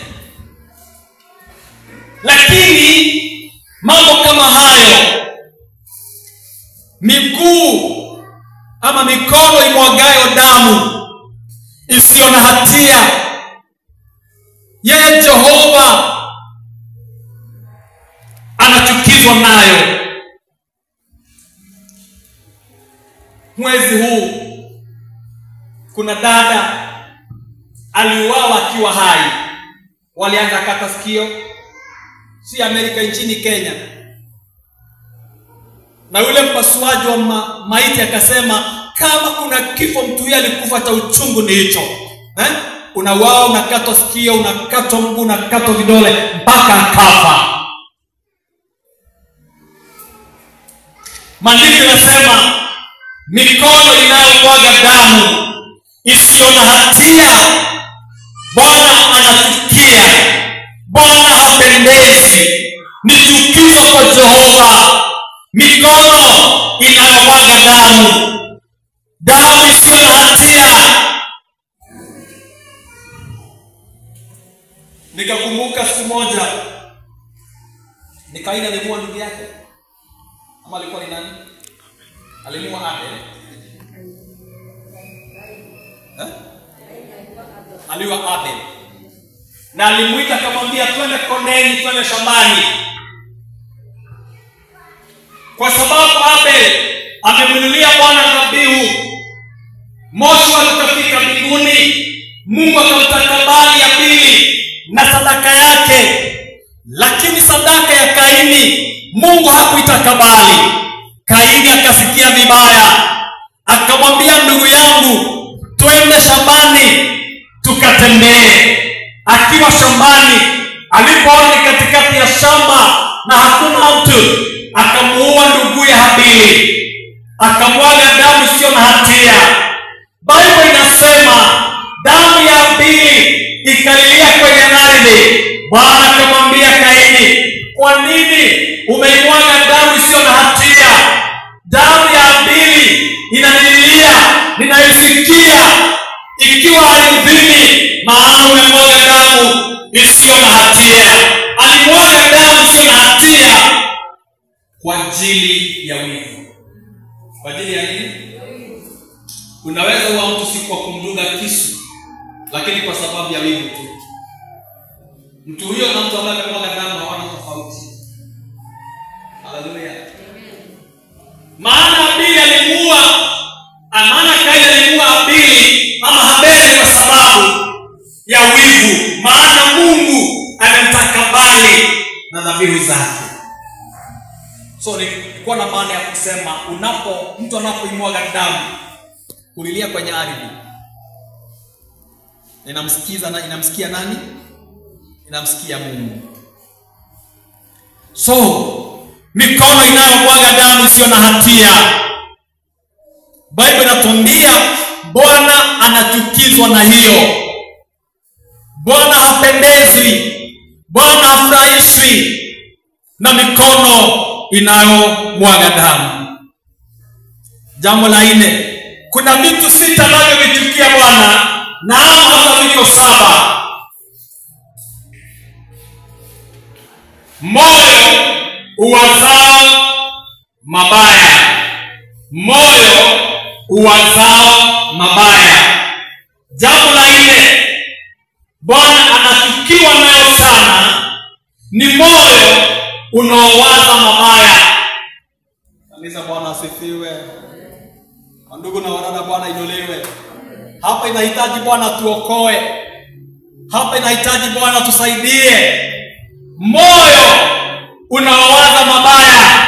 lakini mambo kama hayo, miguu ama mikono imwagayo damu isiyo na hatia, yeye Jehova anachukizwa anachukizwa nayo mwezi huu kuna dada aliuawa akiwa hai walianza kata sikio si amerika nchini kenya na yule mpasuaji wa ma, maiti akasema kama kuna kifo mtu huyo alikufa cha uchungu ni hicho eh? unawao unakatwa sikio unakatwa mguu unakatwa vidole mpaka akafa maandiko inasema mikono inayomwaga damu isiyo na hatia bwana anachukia bwana hapendezi ni chukizo kwa jehova mikono inayomwaga damu damu isiyo na hatia nikakumbuka siku moja ni kaini alimua ndugu yake ama alikuwa ni nani alimua abel eh? aliwa abel na alimwita akamwambia twende kondeni twende shambani kwa sababu abel amemwinulia bwana dhabihu moshi ukafika mbinguni mungu akamtakabali ya pili na sadaka yake lakini sadaka ya kaini mungu hakuitakabali kaini akasikia vibaya akamwambia ndugu yangu twende shambani tukatembee akiwa shambani alipoona ni katikati ya shamba na hakuna mtu akamuua nduguye habili akamwaga damu isiyo na hatia bible inasema damu ya habili ikalilia kwenye ardhi bwana akamwambia kaini kwa nini umeimwaga damu isiyo na hatia damu ya habili inanililia ninaisikia ikiwa ardhini maana umemwaga damu isiyo na hatia alimwaga damu isiyo na hatia kwa ajili ya wivu kwa ajili ya nini unaweza uwa mtu si kwa kumdunga kisu lakini kwa sababu ya wivu tu mtu huyo na mtu ambaye amemwaga damu hawana tofauti haleluya maana abili alimuua maana kaini alimuua abili ama habeli kwa sababu ya wivu maana mungu amemtakabali na dhabihu zake so nilikuwa na maana ya kusema unapo mtu anapoimwaga damu kulilia kwenye ardhi inamsikiza na inamsikia nani inamsikia mungu so mikono inayomwaga damu isiyo na hatia bible inatuambia bwana anachukizwa na hiyo bwana hapendezwi bwana hafurahishwi na mikono inayomwaga damu jambo la nne kuna vitu sita ambavyo vichukia bwana naam hata viko saba moyo uwazao mabaya moyo uwazao mabaya jambo la nne bwana anachukiwa nayo sana ni moyo unaowaza mabaya kanisa bwana asifiwe ndugu na wadada bwana inuliwe hapa inahitaji bwana tuokoe hapa inahitaji bwana tusaidie moyo unaowaza mabaya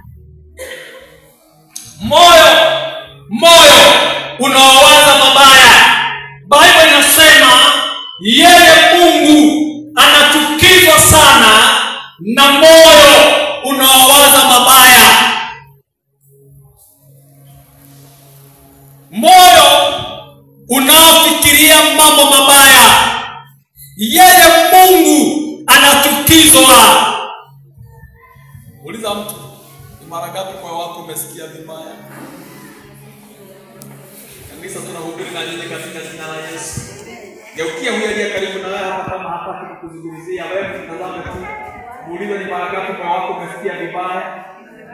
moyo moyo unaowaza mabaya bible inasema yeye mungu anachukizwa sana na moyo unaowaza mabaya moyo unaofikiria mambo mabaya yeye mungu anachukizwa uliza mtu ni mara ngapi moyo wako umesikia vibaya kanisa tunahubiri na nyinyi katika jina la yesu geukia huyo aliye karibu na wewe hata kama hataki kukuzungumzia wewe mtazame tu muulize ni mara ngapi moyo wako umesikia vibaya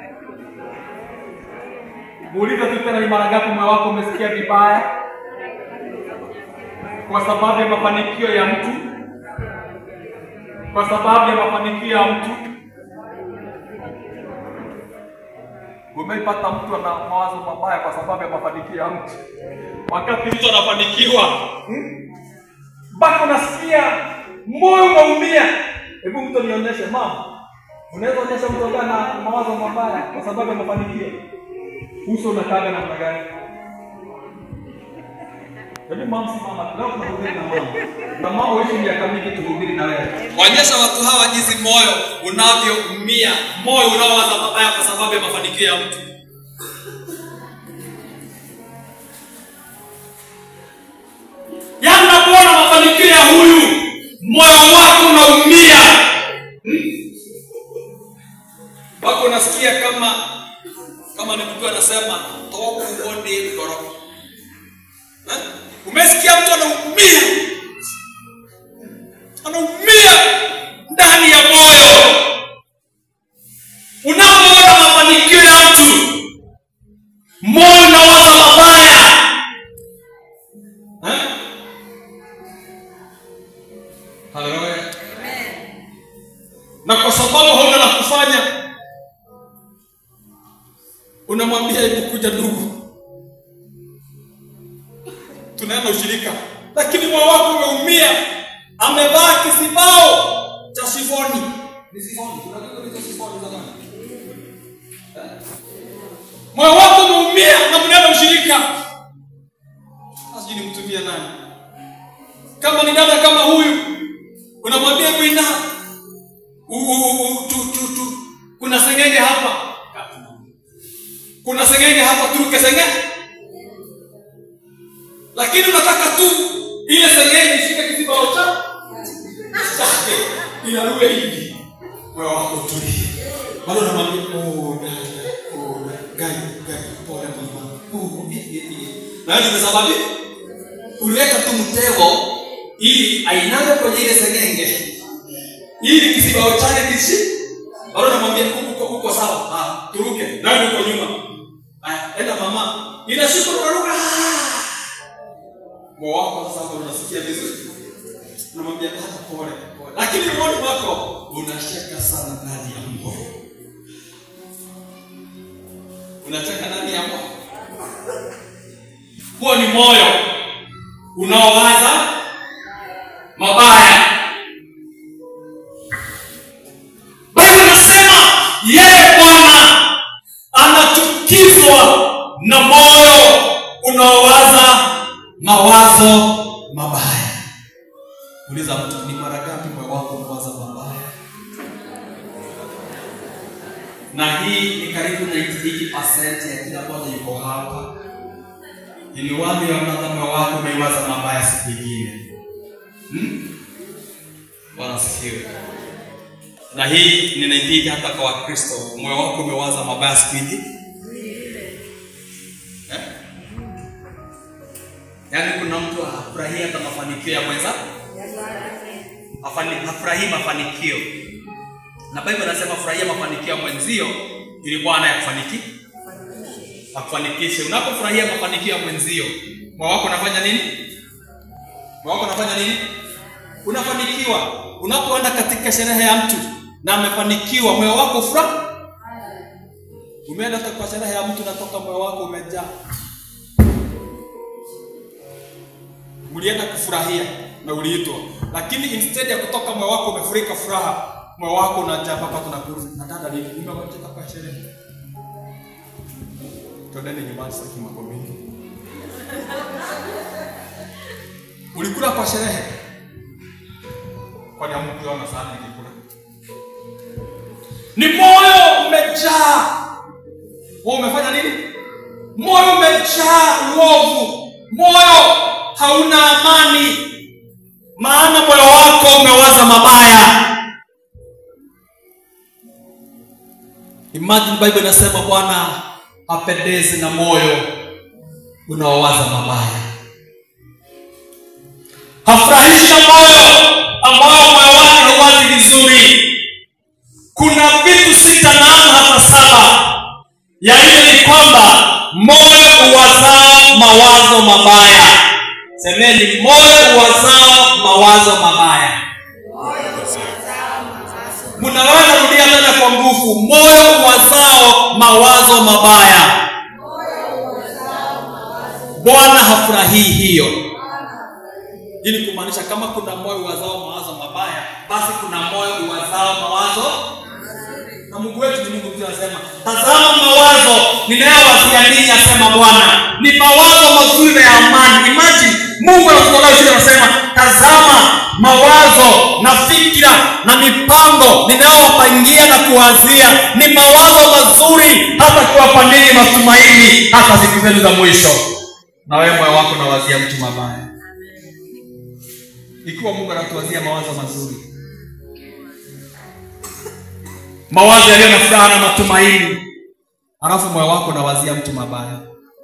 muulize tu tena ni mara ngapi moyo wako umesikia vibaya kwa sababu ya mafanikio ya mtu kwa sababu ya mafanikio ya mtu Umeipata mtu ana mawazo mabaya kwa sababu ya mafanikio ya mtu, wakati mtu anafanikiwa hmm? mpaka unasikia moyo unaumia. Hebu mtu nionyeshe, mama, unaweza onyesha mtu ambaye ana mawazo mabaya kwa sababu ya mafanikio, uso unakaaga namna gani? Yaani mama si mama, leo tunahubiri na mama. Na mama uishi miaka mingi tuhubiri na wewe. Waonyesha watu hawa jinsi moyo unavyoumia, moyo unaowaza mabaya kwa sababu ya mafanikio ya mtu. Yaani unapoona mafanikio ya huyu, moyo wako unaumia. Wako unasikia kama kama ni mtu anasema toku uone gorofa. Eh? Umesikia mtu anaumia, anaumia ndani ya moyo. Unapoona mafanikio ya mtu, moyo unawaza mabaya eh? Haleluya. Na kwa sababu hauna la kufanya, unamwambia hebu kuja ndugu tunaenda ushirika, lakini moyo wako umeumia, amevaa kisibao cha shifoni. Ni shifoni, unajua hizo shifoni za nani? Eh? Moyo wako umeumia na mnaenda ushirika, sijui nimtumie nani. Kama ni dada kama huyu, unamwambia mwina, u- u- u- tu, tu, tu. kuna sengenge hapa, kuna sengenge hapa, turuke sengenge lakini unataka tu ile sengenge ishike kizibao cha chake inaruke hivi, moyo wako utulie, bado unamwambia oh, dada, oh, dada, gai gai, pole mama, oh, eh, eh, eh. na hiyo ndio sababu uliweka tu mtego ili ainame kwenye ile sengenge ili kizibao chake kishi, bado unamwambia uko uko- uko sawa, ah, turuke, na uko nyuma, aya, enda mama, inashuka unaruka moyo wako sasa unasikia vizuri, unamwambia hata pole pole, lakini moyoni mwako unacheka sana ndani ya moyo, unacheka ndani ya moyo. Huo ni moyo unaowaza mabaya. Biblia inasema yeye Bwana anachukizwa na moyo unaowaza mawazo mabaya. Uliza mtu, ni mara ngapi moyo wako unawaza mabaya? Na hii ni karibu 98% ya kila mmoja yuko hapa. Ili wapi wanadha moyo wako umeiwaza mabaya siku nyingine. Hmm? Bwana asifiwe. Na hii ninaipika hata kwa Wakristo, moyo wako umewaza mabaya siku nyingine. Eh? Yaani kuna mtu hafurahii hata mafanikio ya mwenza, Hafani- hafurahii mafanikio, na Biblia inasema furahia mafanikio ya mwenzio ili Bwana yakufaniki akufanikishe. Unapofurahia mafanikio ya mwenzio, moyo wako unafanya nini? Moyo wako unafanya nini? Unafanikiwa. Unapoenda katika sherehe ya mtu na amefanikiwa, moyo wako furaha. Umeenda hata kwa sherehe ya mtu, natoka moyo wako umejaa mlienda kufurahia na uliitwa, lakini instead ya kutoka moyo wako umefurika furaha, moyo wako unajaa mpaka tunakuuliza na dada, nini umewacheka kwa sherehe? Twendeni nyumbani, sitaki mambo mengi. Ulikula kwa sherehe, kwani hamkuona sana nikikula? Ni moyo umejaa. Wewe umefanya nini? Moyo umejaa uovu, moyo hauna amani, maana moyo wako umewaza mabaya. Imagine Bible inasema Bwana hapendezi na moyo unaowaza mabaya, hafurahishi na moyo ambao moyo wake hauwazi vizuri. Kuna vitu sita na hata saba ya hiyo ni kwamba moyo uwazao mawazo mabaya. Semeni, moyo uwazao mawazo mabaya. Mnaweza rudia tena kwa nguvu moyo wazao mawazo mabaya bwana hafurahii hiyo hii ni kumaanisha kama kuna moyo wazao mawazo mabaya basi kuna moyo wazao mawazo na mungu wetu ni mungu mzuri anasema tazama mawazo ninayowazia ninyi asema bwana ni mawazo mazuri na ya amani imagine mungu anatutolea shule anasema tazama mawazo na fikira na mipango ninayowapangia na kuwazia ni mawazo mazuri hata kuwapa ninyi matumaini hata siku zenu za mwisho na wewe moyo wako nawazia mtu mabaya ikiwa mungu anatuwazia mawazo mazuri mawazo yaliyo na furaha na matumaini halafu moyo wako unawazia mtu mabaya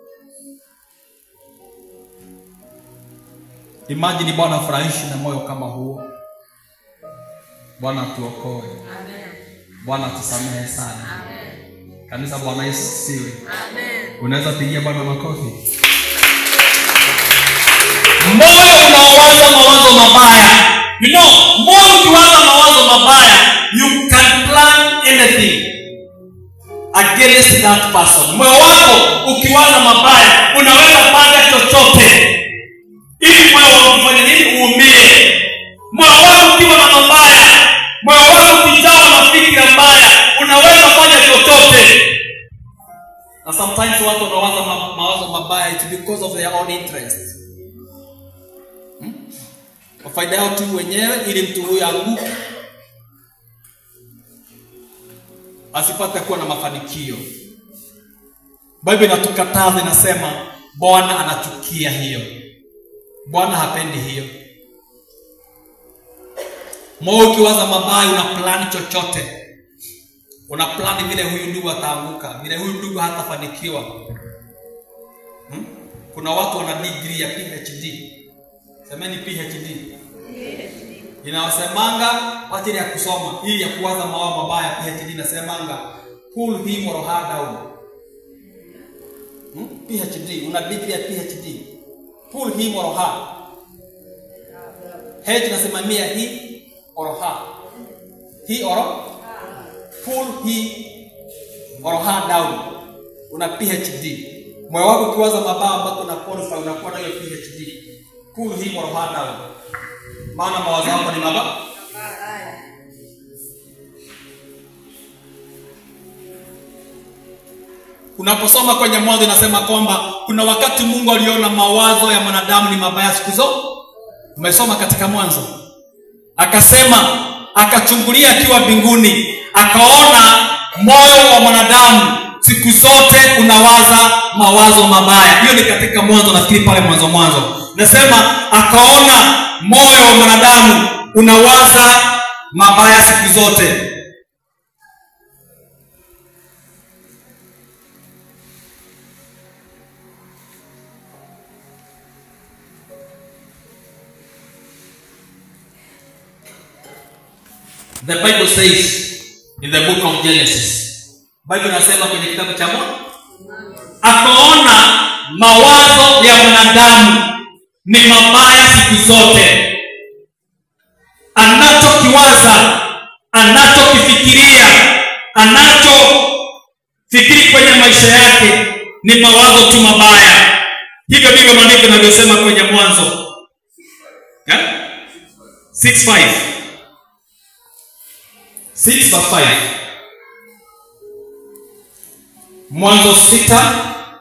imajini bwana furahishi na moyo kama huo bwana atuokoe bwana tusamehe sana kanisa bwana yesu siwe unaweza pigia bwana makofi moyo unaowaza mawazo mabaya you know moyo ukiwaza mawazo mabaya you can plan anything against that person moyo wako ukiwaza mabaya unaweza panga chochote ili moyo wako ufanye nini uumie moyo wako ukiwa na mabaya moyo wako ukijawa na fikira mbaya unaweza fanya chochote na sometimes watu wanawaza ma- mawazo mabaya it's because of their own interest kwa faida yao tu wenyewe ili mtu huyo anguke asipate kuwa na mafanikio bible inatukataza inasema bwana anachukia hiyo bwana hapendi hiyo moyo ukiwaza mabaya una plani chochote una plani vile huyu ndugu ataanguka vile huyu ndugu hatafanikiwa hmm? kuna watu wana degree ya phd semeni phd inawasemanga wachili ya kusoma hii ya kuwaza mawao mabaya phd inasemanga pull him or her down hmm? phd una degree ya phd pull him or her h inasimamia he or her he or pull he or her down una phd moyo wako ukiwaza mabaya ambako una qualify unakuwa nayo phd pull him or her down maana mawazo yako ni mabaya unaposoma kwenye mwanzo inasema kwamba kuna wakati mungu aliona mawazo ya mwanadamu ni mabaya siku zote umesoma katika mwanzo akasema akachungulia akiwa mbinguni akaona moyo wa mwanadamu siku zote unawaza mawazo mabaya hiyo ni katika mwanzo nafikiri pale mwanzo mwanzo nasema akaona moyo wa mwanadamu unawaza mabaya siku zote The Bible says in the book of Genesis. Bible inasema kwenye kitabu cha Mwanzo akaona mawazo ya mwanadamu ni mabaya siku zote. Anachokiwaza, anachokifikiria, anachofikiri kwenye maisha yake ni mawazo tu mabaya. Hivyo ndivyo maandiko yanavyosema kwenye Mwanzo yeah? 6:5 6 verse 5 mwanzo sita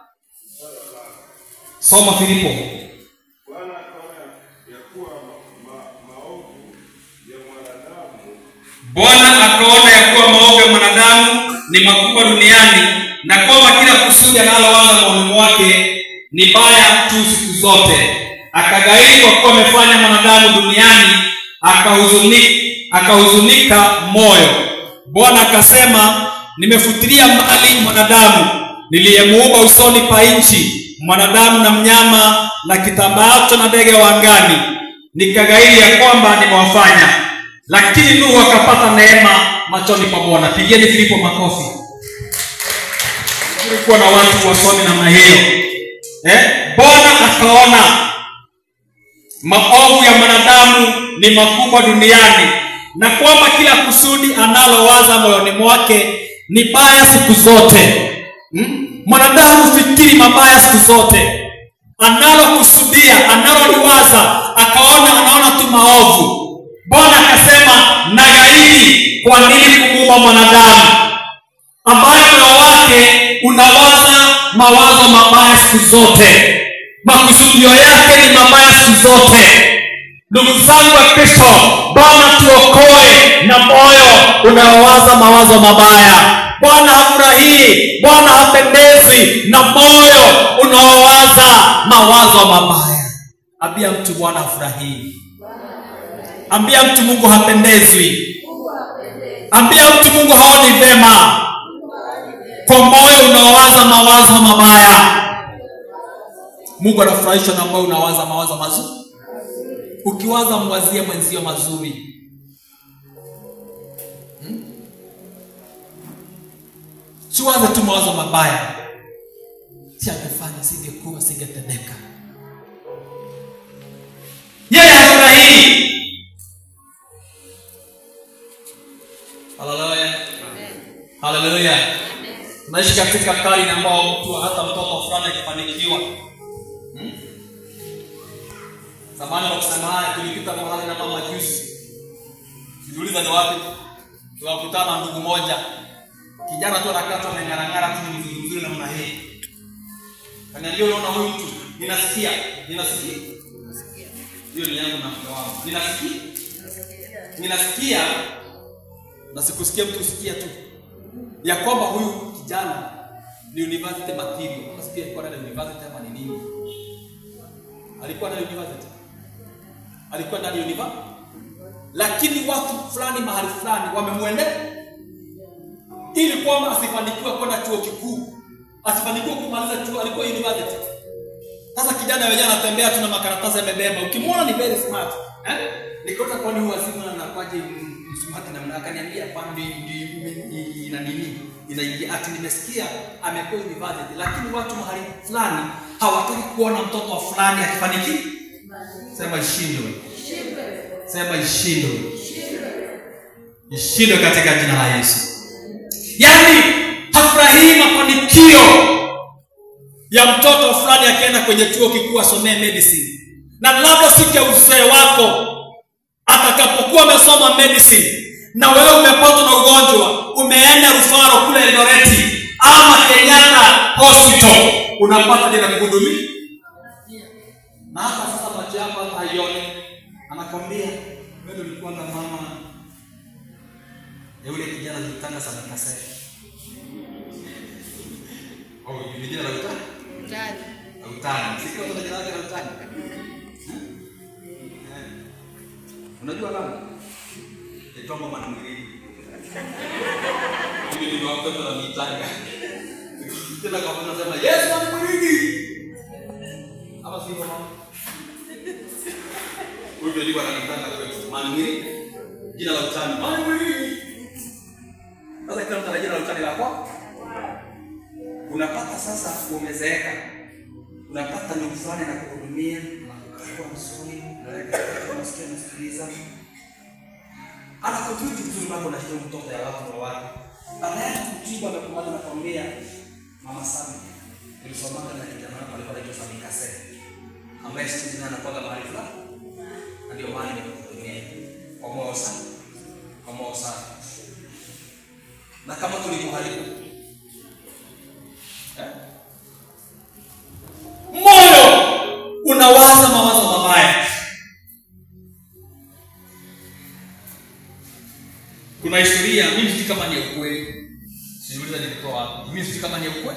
soma filipo Bwana akaona ya kuwa ma- ma- maovu ya mwanadamu bwana akaona ya kuwa maovu ya mwanadamu ni makubwa duniani na kwamba kila kusudi analowaza maoni mwake ni baya tu siku zote akagairi kwa kuwa amefanya mwanadamu duniani akahuzunika akahuzunika moyo bwana akasema nimefutilia mbali mwanadamu niliyemuumba usoni pa nchi mwanadamu na mnyama na kitambaacho na ndege wa angani nikagairi ya kwamba nimewafanya lakini nuhu akapata neema machoni pa bwana pigeni filipo makofi kulikuwa na watu wasomi namna hiyo eh? bwana akaona maovu ya mwanadamu ni makubwa duniani na kwamba kila kusudi analowaza moyoni mwake ni baya siku zote hmm? mwanadamu hufikiri mabaya siku zote analokusudia analoliwaza akaona anaona tu maovu bwana akasema nagairi kwa nini kumuumba mwanadamu ambaye moyo wake unawaza mawazo mabaya siku zote makusudio yake ni mabaya siku zote ndugu zangu wa kristo bwana tuokoe na moyo unaowaza mawazo mabaya bwana hafurahii bwana hapendezi na moyo unaowaza mawazo mabaya ambia mtu bwana hafurahii ambia mtu mungu hapendezwi ambia mtu mungu haoni vema kwa moyo unaowaza mawazo mabaya mungu anafurahishwa na moyo unawaza mawazo mazuri ukiwaza mwazie mwenzio mazuri hmm? siwaze tu mawazo mabaya si angefanya singekuwa singetendeka yeye hafurahii haleluya haleluya tunaishi katika karne ambao mtu hata mtoto fulani akifanikiwa hmm? zamani wa kusema haya tulipita mahali na mama juzi sijiuliza ni wapi tunakutana na ndugu moja kijana tu anakaa tu ameng'arang'ara tu ni mzuri mzuri namna hii kaniambia unaona huyu mtu ninasikia ninasikia hiyo ni yangu na mke wangu ninasikia ninasikia na sikusikia mtu usikia tu ya kwamba huyu kijana ni university material nasikia alikuwa na university ama ni nini alikuwa na university alikuwa ndani ya university lakini watu fulani mahali fulani wamemwendea ili kwamba asifanikiwe kwenda chuo kikuu asifanikiwe kumaliza chuo alikuwa university sasa kijana wenyewe anatembea tu na makaratasi amebeba ukimwona ni very smart eh? nikota kwani huwa simu anakwaje msumati namna akaniambia kwani ina nini inaingia ati nimesikia amekuwa university lakini watu mahali fulani hawataki kuona mtoto wa fulani akifanikiwa sema ishindwe sema ishindwe ishindwe katika jina la yesu yaani hafurahii mafanikio ya mtoto fulani akienda kwenye chuo kikuu asomee medicine na labda siku ya uzee wako atakapokuwa amesoma medicine na wewe umepatwa na ugonjwa umeenda rufaro kule eloreti ama kenyatta hospital unapata jina kuhudumia na hata sasa macho yako hata haione anakwambia wewe ulikuwa na mama ya yule kijana alitanga sana kasai oh ni jina la utani la utani sikio kuna jina lake la utani Eh. unajua lana itomba manamwili mimi ni watoto na mitanga tena kama unasema yes manamwili ama sivyo mama huyu ndio alikuwa ananitanga kwetu manamwili jina la utani manamwili sasa kila mtu ana jina la utani la kwao unapata sasa umezeeka unapata ndugu fulani na kuhudumia kwa msuri unasikia nasikiliza anakututi vizuri mambo na hiyo mtoto ya watu wa watu baadaye kutibu amekumana na kwambia mama Sami ulisomanga na kijana wako alikuwa anaitwa Sami Kase ambaye siku hizi anakuwa mahali fulani na ndio maana nimekuhudumia kwa moyo safi kwa moyo safi na kama tulikuharibu eh? moyo unawaza mawazo mabaya kuna historia mimi sijui kama ni ya ukweli siuliza nilitoa wapi mimi sijui kama ni ya ukweli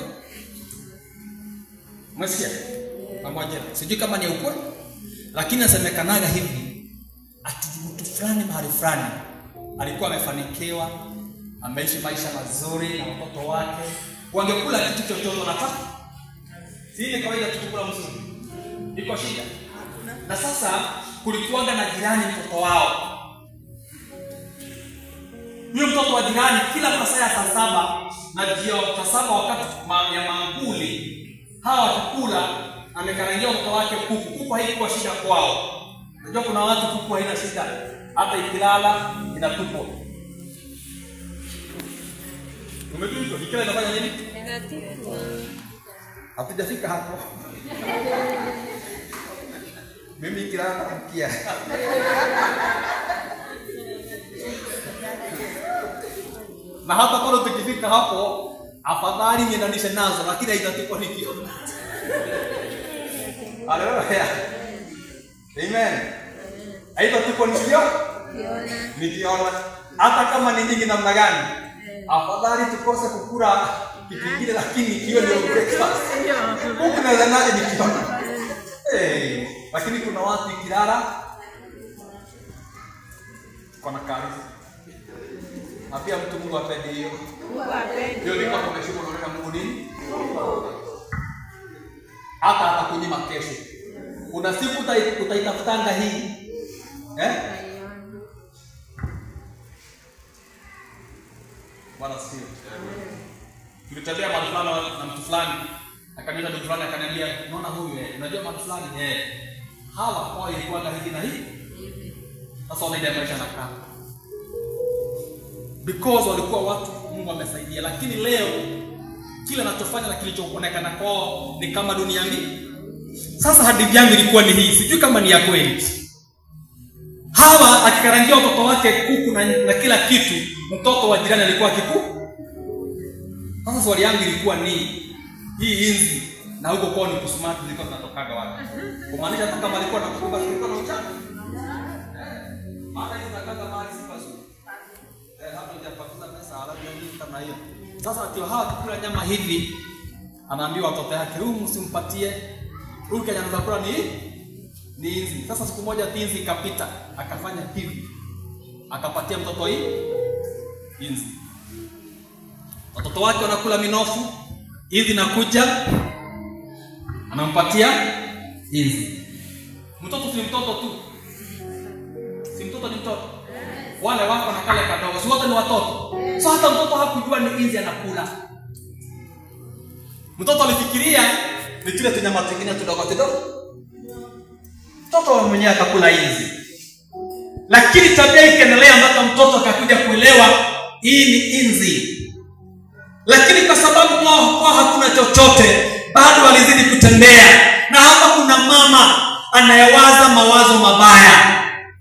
umesikia pamoja sijui kama ni ya ukweli lakini nasemekanaga hivi ati mtu fulani mahali fulani alikuwa amefanikiwa ameishi maisha mazuri na watoto wake wangekula kitu chochote wanataka si ni kawaida tukikula mzuri iko shida na sasa kulikuwaga na jirani mtoto wao huyo mtoto wa jirani kila masaa ya saa saba na jio saa saba wakati ma, ya manguli hawa wakikula amekarangia mtoto wake kuku kuku haikuwa shida kwao najua kuna watu kuku haina shida hata ikilala inatupwa. Umetupwa, ikila inafanya nini? Hatujafika hapo. Mimi ikilala naamkia. na hata bado tukifika hapo, afadhali niendanishe nazo, lakini haitatupwa nikiona. Haleluya. Amen. Haitatupwa nikiona nikiona, hata kama ni nyingi namna gani, afadhali tukose kukula kitu kingine, lakini hiyo ndio breakfast. Huku naweza naje nikiona hey. Lakini kuna watu ikilala kona karibu na pia mtu Mungu apende hiyo hiyo, ni kama umeshuka unaona Mungu nini, hata atakunyima kesho. Kuna siku utai- utaitafutanga hii eh? Bwana sio. Tulitembea mahali fulani na mtu fulani, akaniita mtu fulani akaniambia, unaona huyu eh, unajua mahali fulani eh, hawa kwao ilikuwa hivi na hivi. Sasa wanaenda maisha na kaa because walikuwa watu Mungu amesaidia, lakini leo kile anachofanya na kilichoonekana kwao ni kama dunia mbili. Sasa hadithi yangu ilikuwa ni hii, sijui kama ni ya kweli. Hawa akikarangia watoto wake kuku na, na kila kitu, mtoto wa jirani alikuwa kiku. Sasa swali yangu ilikuwa ni hii inzi na huko kwao ni kusumati zilikuwa zinatokaga wapi? Kumaanisha hata kama alikuwa na kukumba zilikuwa na uchafu. Maana hizo zakaga mali si pazuri. Eh, hata hujapakuza pesa alafu nini kama hiyo. Sasa ati hawa kukula nyama hivi anaambiwa watoto yake, huyu msimpatie. Huyu kenye anaweza kula ni ni inzi. Sasa siku moja tinzi ikapita, akafanya hivi. Akapatia mtoto hii inzi. Watoto wake wanakula minofu, inzi nakuja anampatia inzi. Mtoto si mtoto tu, si mtoto ni mtoto wale wako na kale kadogo, si wote ni watoto. So hata mtoto hakujua ni inzi anakula. Mtoto alifikiria ni kile tunyama tungine tudogo tudogo, mtoto mwenyewe akakula inzi, lakini tabia ikaendelea mpaka mtoto akakuja kuelewa hii ni inzi. Lakini kwa sababu kwao kwao hakuna chochote, bado walizidi kutembea, na hapa kuna mama anayewaza mawazo mabaya.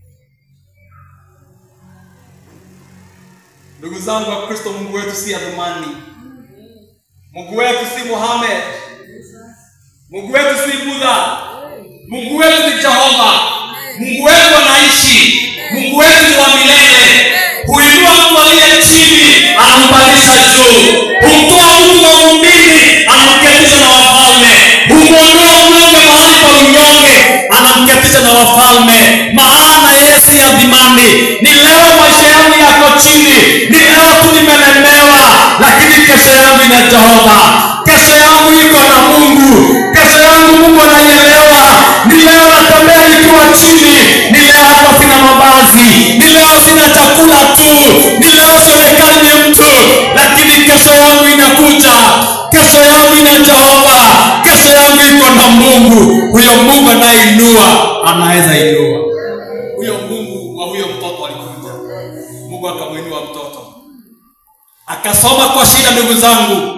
Ndugu zangu wa Kristo, Mungu wetu si Adhumani. Mungu wetu si Muhammad. Mungu wetu si Buddha. Mungu wetu ni Jehova. Mungu wetu anaishi. Mungu wetu ni wa milele. Huinua mtu aliye chini, anampandisha juu. Humtoa mtu mavumbini, anamketisha na wafalme. Humwondoa mnyonge mahali pa unyonge, anamketisha na wafalme. Maana yeye si adhimani. Ni leo maisha yangu yako chini, ni leo tu nimelemewa, lakini kesho yangu ina Jehova. Kesho yangu iko na Mungu. Kesho yangu Mungu anaielewa. Ni leo natembea nikiwa chini, ni leo hata sina mavazi, ni leo sina chakula tu, ni leo sionekani ni mtu, lakini kesho yangu inakuja. Kesho yangu ina Jehova. Kesho yangu iko na Mungu. Huyo Mungu anayeinua anaweza inua. Huyo Mungu wa huyo mtoto alikuja, Mungu akamwinua mtoto, akasoma kwa shida. Ndugu zangu,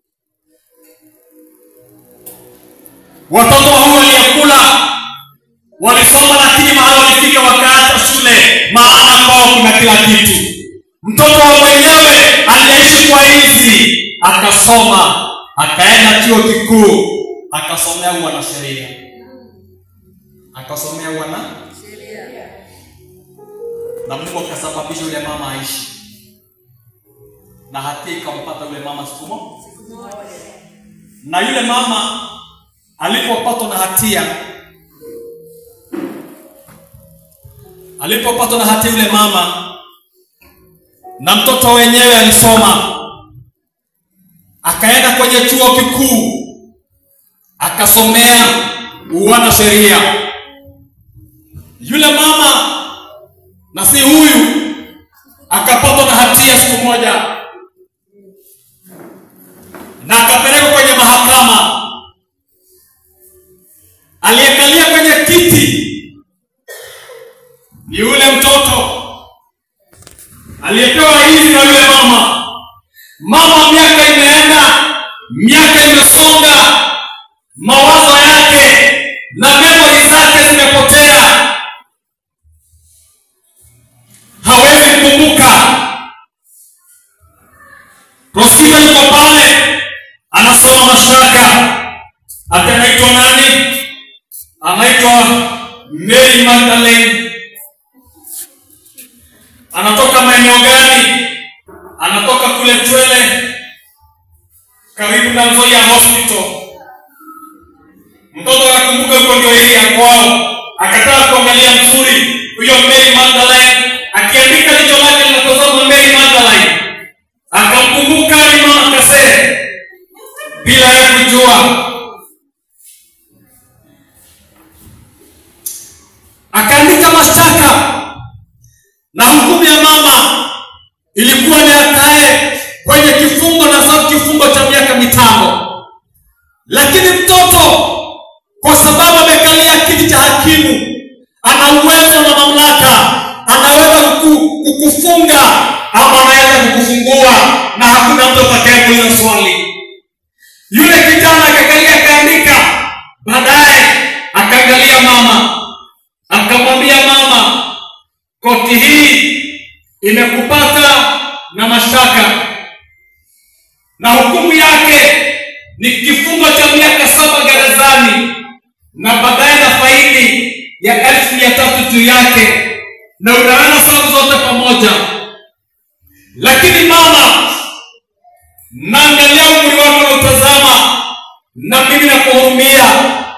watoto wa huyo aliyekula walisoma, lakini mahali walifika wakaacha shule, maana kwao kuna kila kitu. Mtoto wa mwenyewe aliyeishi kwa hizi akasoma, akaenda chuo kikuu, akasomea uanasheria, akasomea uana na Mungu akasababisha yule mama aishi, na hatia ikampata yule mama siku moja. Na yule mama alipopatwa na hatia, alipopatwa na hatia yule mama, na mtoto wenyewe alisoma, akaenda kwenye chuo kikuu, akasomea uwana sheria. Yule mama na si huyu akapatwa na hatia siku moja na akapelekwa kwenye mahakama. Aliyekalia kwenye kiti ni yule mtoto aliyepewa hizi na yule mama. Mama, miaka imeenda, miaka imesonga, mawazo yake na memori zake zimepotea, hawezi kukumbuka. Rosina yuko pale anasoma mashtaka, ati anaitwa nani? Anaitwa Mary Magdalene. Anatoka maeneo gani? Anatoka kule Twele, karibu na Nzoia Hospital. Mtoto akakumbuka huko ndio yeye ya kwao, akataka kuangalia mzuri huyo Mary Magdalene, akiandika jicho lake linatazama Mary Magdalene, akamkumbuka ni mama Kasee bila ya kujua, akaandika mashtaka na hukumu ya mama ilikuwa ni akae kwenye kifungo na sababu kifungo cha miaka mitano, lakini mtoto kwa sababu amekalia kiti cha hakimu, ana uwezo na mamlaka, anaweza kuku- kukufunga ama anaweza kukufungua, na hakuna mtu atakayekuuliza swali. Yule kijana akakalia akaandika, baadaye akaangalia mama, akamwambia mama, koti hii imekupata na mashtaka na hukumu yake ni kifungo cha miaka saba gerezani na baadaye na faini ya elfu mia tatu juu yake na unaana sababu zote pamoja lakini mama naangalia umri wako na utazama na mimi nakuhurumia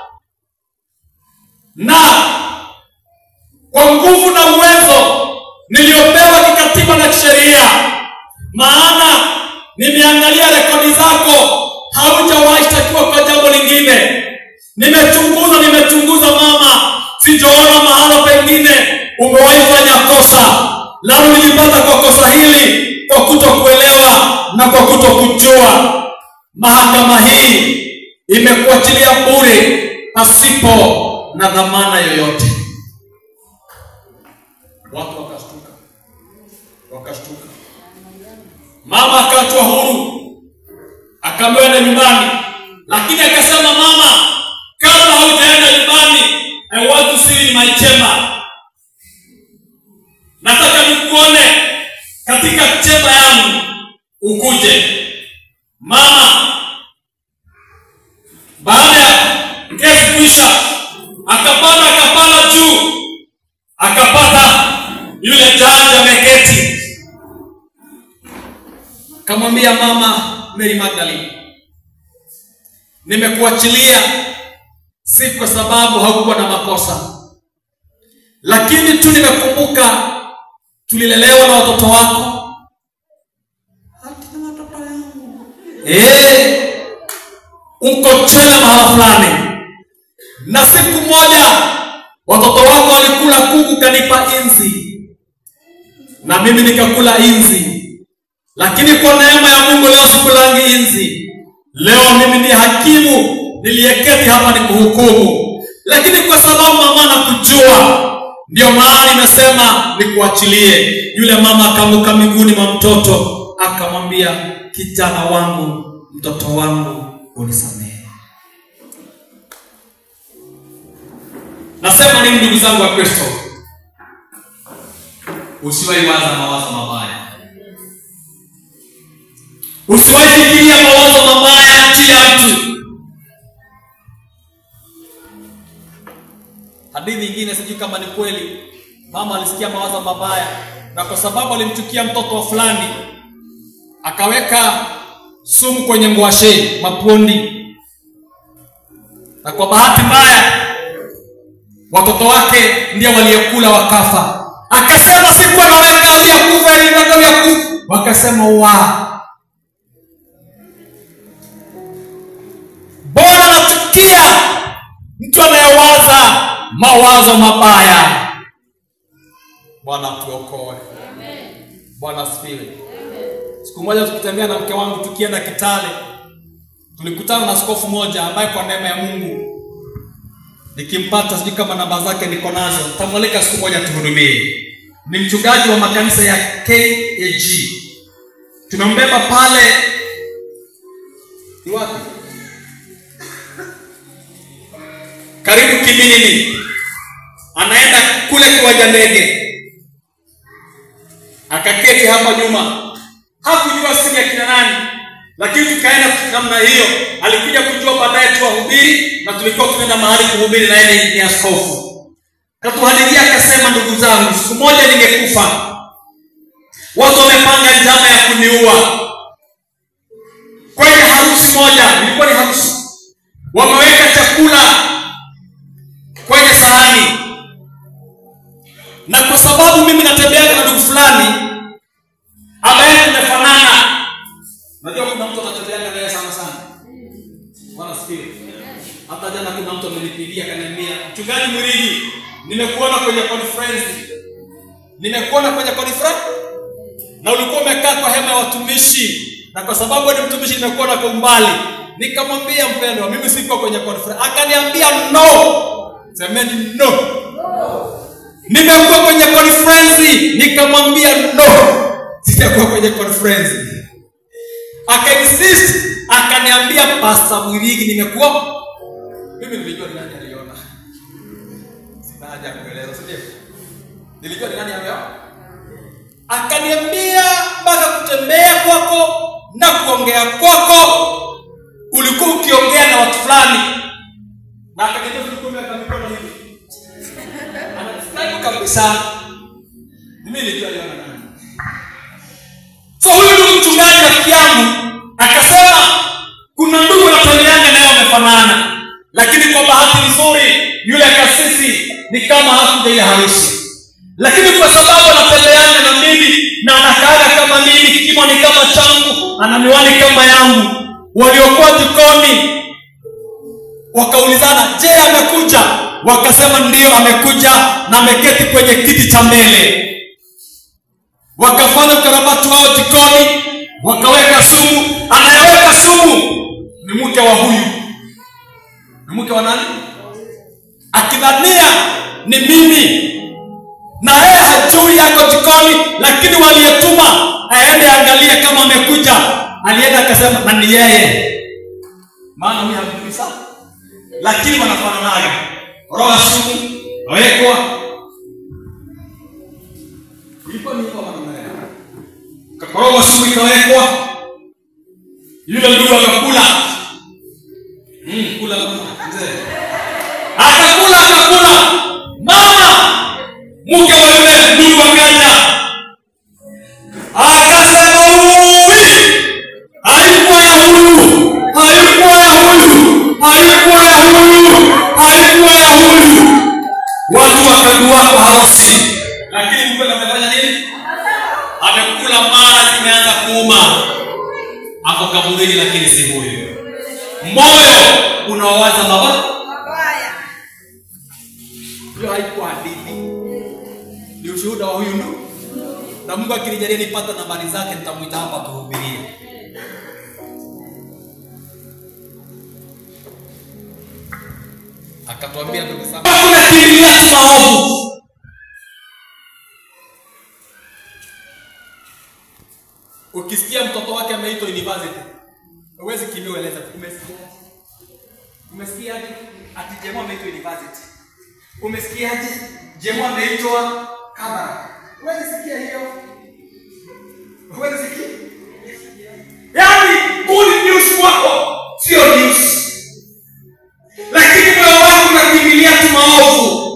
na kwa nguvu na uwezo niliyopewa kikatiba na kisheria, maana nimeangalia rekodi zako, haujawahi shtakiwa kwa jambo lingine. Nimechunguza, nimechunguza mama, sijaona mahala pengine umewahi fanya kosa, na ulijipata kwa kosa hili kwa kutokuelewa na kwa kutokujua. Mahakama hii imekuachilia bure pasipo na dhamana yoyote. Watu wakashtuka, wakashtuka. Mama akaachwa huru, akameenda nyumbani, lakini akasema, mama, kabla haujaenda nyumbani, I want to see you in my chamber. Nataka nikuone katika chemba yangu, ukuje. Mama baada ya kesi kuisha, akapanda akapanda juu akapata yule jaji ameketi, kamwambia mama Mary Magdalene, nimekuachilia si kwa sababu haukuwa na makosa, lakini tu nimekumbuka tulilelewa na watoto wako. Hati na watoto yangu eh, uko Twele mahala fulani, na siku moja watoto wako walikula kuku kanipa inzi na mimi nikakula inzi lakini kwa neema ya mungu leo sikulangi inzi leo mimi ni hakimu niliyeketi hapa ni kuhukumu lakini kwa sababu mama nakujua ndio maana nimesema nikuachilie yule mama akaanguka miguuni mwa mtoto akamwambia kijana wangu mtoto wangu unisamehe nasema nini ndugu zangu wa kristo usiwahi waza mawazo mabaya usiwahi fikiria mawazo mabaya juu ya mtu hadithi ingine sijui kama ni kweli mama alisikia mawazo mabaya na kwa sababu alimchukia mtoto wa fulani akaweka sumu kwenye ngwashe mapondi na kwa bahati mbaya watoto wake ndio waliokula wakafa akasema sikuwa naweka vyakufa ilivyoka vyakufa wakasema wa bora nachukia mtu anayewaza mawazo mabaya bwana tuokoe bwana asifiwe siku moja tukitembea na mke wangu tukienda kitale tulikutana na askofu moja ambaye kwa neema ya mungu nikimpata sijui kama namba zake niko nazo tamwalika siku moja tuhudumie ni mchungaji wa makanisa ya KAG. Tumembeba pale ni wapi? Karibu Kiminini, anaenda kule kiwanja ndege, akaketi hapa nyuma, hakujua sini ya kina nani, lakini tukaenda namna hiyo. Alikuja kujua baadaye tuwahubiri, na tulikuwa tunaenda mahali kuhubiri, na yeye ni askofu. Katuhadithia akasema, ndugu zangu, siku moja ningekufa, watu wamepanga njama ya kuniua kwenye harusi moja, ilikuwa ni harusi, wameweka chakula kwenye sahani, na kwa sababu mimi natembeaga na ndugu fulani ambaye tumefanana, najua kuna mtu anatembeaga naye sana sana, Bwana asifiwe. Hata jana kuna mtu amenipigia akaniambia, mchungaji Murigi, nimekuona kwenye conference, nimekuona kwenye conference na ulikuwa umekaa kwa hema ya watumishi, na kwa sababu wewe ni mtumishi, nimekuona kwa umbali. Nikamwambia mpendwa, mimi sikuwa kwenye conference. Akaniambia no, semeni no. Nimekuwa kwenye conference, nikamwambia no, sijakuwa kwenye conference. Akainsist, akaniambia Pastor Mwirigi, nimekuwa mimi nilijua ni nani aliona. Sina haja ya kueleza, si ndio? Nilijua ni nani ameona. Akaniambia mpaka kutembea kwako na kuongea kwako ulikuwa ukiongea na watu fulani, na akaniambia ulikuwa umeweka mikono hivi, anafurahi kabisa. Mimi nilijua aliona nani. So huyu ndugu mchungaji rafiki yangu akasema kuna ndugu natembeanga naye wamefanana, lakini kwa bahati nzuri yule kasisi ni kama hakuja ile harusi, lakini kwa sababu anatembeana na mimi na anakaaga kama mimi, kimo ni kama changu, ana miwani kama yangu, waliokuwa jikoni wakaulizana, je, amekuja? Wakasema ndiyo, amekuja na ameketi kwenye kiti cha mbele. Wakafanya ukarabati wao jikoni, wakaweka sumu. Anayeweka sumu ni mke wa huyu, ni mke wa nani? Akidhania ni mimi na yeye hajui yako jikoni, lakini waliyetuma aende angalie kama amekuja, alienda akasema na ni yeye, maana huyu hamjui sana, lakini wanafananaga. Roho ya sumu wekwa, ilikuwa ni hivyo maneno kakoroga sumu ikawekwa, yule ndugu akakula, mm, kula kula mzee akakula akakula, mama mke wa yule ndugu akaja akasema, uwi haikuwa ya huyu, haikuwa ya huyu, haikuwa ya huyu, haikuwa ya huyu. Watu wakagua kwa harusi, lakini mke amefanya nini? Amekula mara zimeanza kuuma, ako kaburini, lakini si huyu. Moyo unawaza mabaya. Hiyo haikuwa hadithi ni ushuhuda wa huyu ndugu, na Mungu akinijalia nipata nambari zake, nitamwita hapa tuhubirie. Akatuambia ndugu zangu, tunakimbilia tu maovu. Ukisikia mtoto wake ameitwa university, huwezi kimbia ueleza, umesikia? Umesikiaje? Ati Jemo ameitwa university. Umesikiaje? Jemo ameitwa Kabara. Huwezi sikia hiyo. Huwezi sikia. Yaani good news kwako sio news. Lakini moyo wako unakimbilia tu maovu.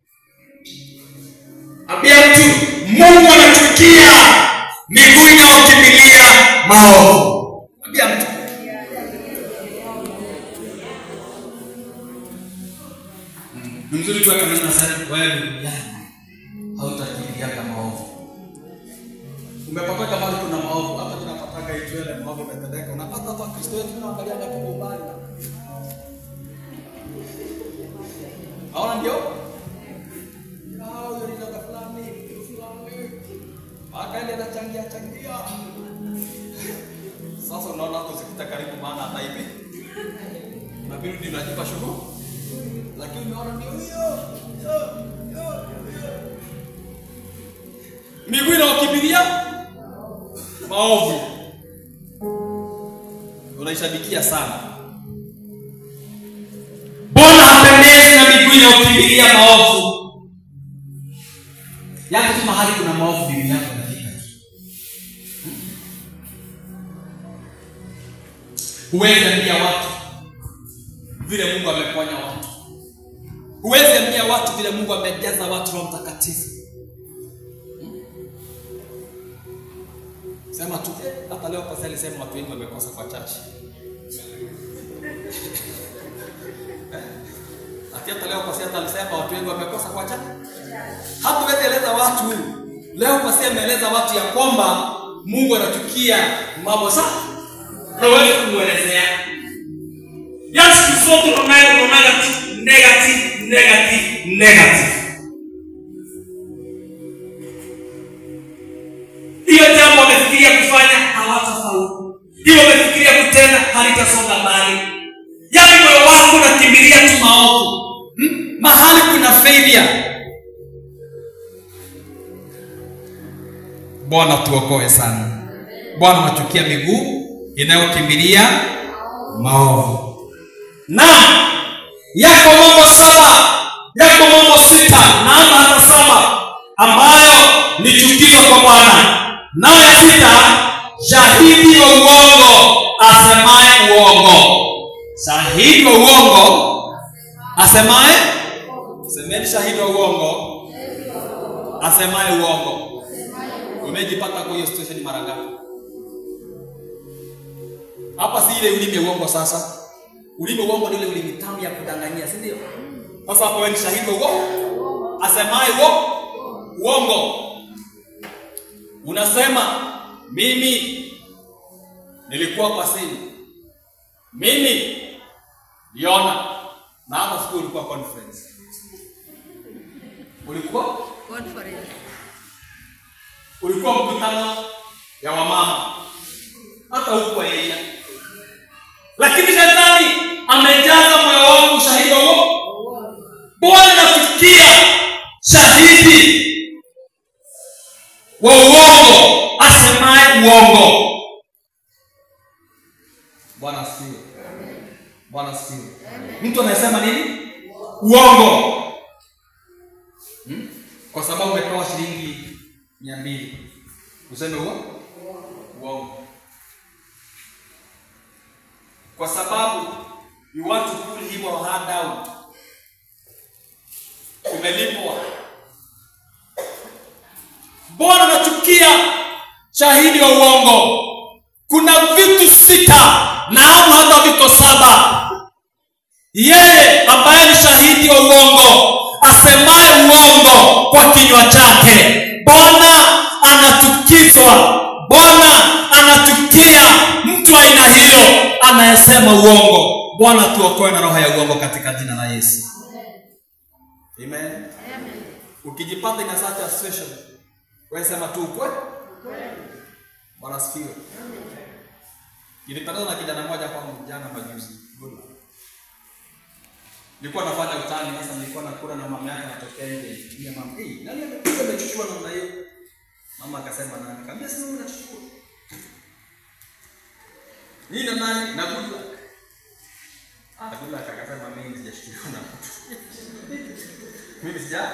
Ambia mtu Mungu anachukia miguu inayokimbilia maovu. Ambia mtu ni mzuri kuweka maneno sana wewe duniani hautakimbiaga maovu. Umepataka mahali kuna maovu, hata tunapataga itwele maovu umetendeka, unapata hata Kristo wetu tunaangalia na kwa umbali. Haona ndio? Hao yule dada fulani, mtu fulani. Akaenda anachangia changia. Sasa unaona hapo zikita karibu maana hata hivi. Unabidi unajipa shughuli lakini umeona ndio hiyo hiyo hiyo hiyo. miguu inayokimbilia maovu unaishabikia sana bwana hapendezi na miguu inayokimbilia maovu yako tu mahali kuna maovu miguu yako inafika tu huwezi ambia watu vile mungu ameponya watu huwezi ambia watu vile mungu amejaza watu roho mtakatifu sema tu "Eh, hata leo pasi alisema watu wengi wamekosa kwa chachi ati hata leo pasi hata alisema watu wengi wamekosa kwa chachi hata huwezi eleza watu leo pasi ameeleza watu ya kwamba mungu anachukia mambo sana na huwezi kumwelezea Yaani siku zote unaona negative, negative, negative, negative. Hiyo jambo wamefikiria kufanya hawatafaulu. Hiyo wamefikiria kutenda halitasonga mbali. Yaani moyo wako unakimbilia tu maovu. Hmm? mahali kuna failure bwana tuokoe sana bwana unachukia miguu inayokimbilia maovu na yako mambo saba yako mambo sita naanza hata saba ambayo ni chukizo kwa bwana nayo ya sita shahidi wa uongo asemaye uongo shahidi wa uongo asemaye semeni shahidi wa uongo asemaye uongo umejipata kwa hiyo situation mara ngapi hapa si ile ulimi ya uongo sasa ulimi wa uongo ni ile ulimi tamu ya kudanganyia si ndio sasa hapo wewe ni shahidi wa uongo asemaye uongo uongo unasema mimi nilikuwa kwa simu mimi liona na hata siku ulikuwa conference ulikuwa ulikuwa mkutano ya wamama hata huko yeye lakini shetani amejaza moyo wangu ushahidi wa uongo bwana nafikia shahidi wa uongo asemaye uongo bwana asifiwe bwana asifiwe mtu anayesema nini uongo hmm? kwa sababu umepewa shilingi mia mbili useme uongo uongo kwa sababu you want to pull him or her down umelipwa bwana nachukia shahidi wa uongo kuna vitu sita naamu hata viko saba yeye ambaye ni shahidi wa uongo asemaye uongo kwa kinywa chake bwana anachukizwa bwana anachukia mtu wa aina hiyo anayesema uongo bwana tuokoe na roho ya uongo katika jina la yesu amen ukijipata in a such a situation wewe sema tu ukweli bwana asifiwe nilipatana na kijana mmoja kwa jana majuzi Good luck. nilikuwa nafanya utani sasa nilikuwa nakula na mama yake anatokea nje ile mama hey, nani amekuja amechukua namna hiyo mama akasema nani kaambia sasa wewe unachukua nini na nani na good luck ah good luck akasema mimi sijashtukiwa na mtu mimi sija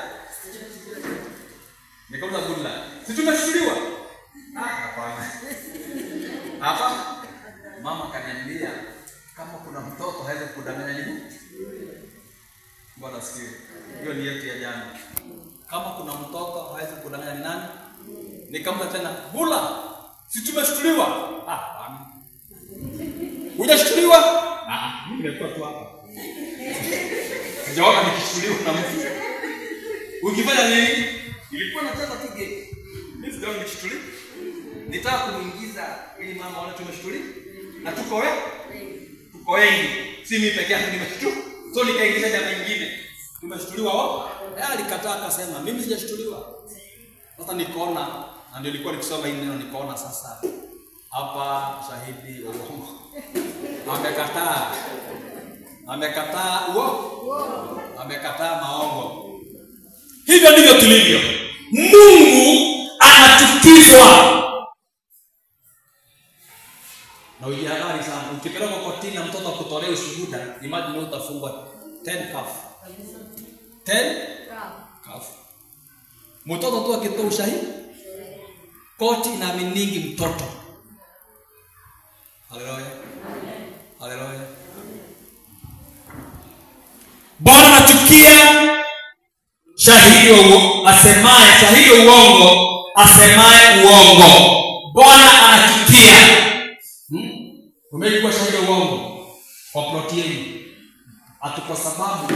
nikauza good luck si tumeshtuliwa ah hapana hapa mama kaniambia kama kuna mtoto hawezi kudanganya nini bwana sikiwe hiyo ni yetu ya jana kama kuna mtoto hawezi kudanganya ni nani nikamta tena bula si tumeshtuliwa ah hapana hujashtuliwa ah mimi nimekuwa tu hapa sijaona nikishtuliwa na mtu ukifanya nini ilikuwa nacheza tu game mimi sijaona nikishtuliwa nitaka kumuingiza ili mama aone tumeshtuliwa na tuko we tuko wengi si mimi peke yangu nimeshtuliwa so nikaingiza jamaa ingine tumeshtuliwa wao yeye alikataa akasema mimi sijashtuliwa sasa nikaona na ndio nilikuwa nikisoma hili neno nikaona sasa hapa shahidi wa uongo amekataa amekataa uongo amekataa maongo hivyo ndivyo tulivyo mungu ana anachukizwa na ujihadhari sana. Ukipelekwa kotini na mtoto akutolea ushuhuda, imagine wewe utafungwa 10 kafu 10 kafu. Mtoto tu akitoa ushahidi, koti inaaminingi mtoto. Haleluya, haleluya. bwana anachukia shahidi wa uo- asemaye shahidi wa uongo asemaye uongo bwana anachukia Hmm? Umekuwa shahidi wa uongo kwa ploti yenu, ati kwa sababu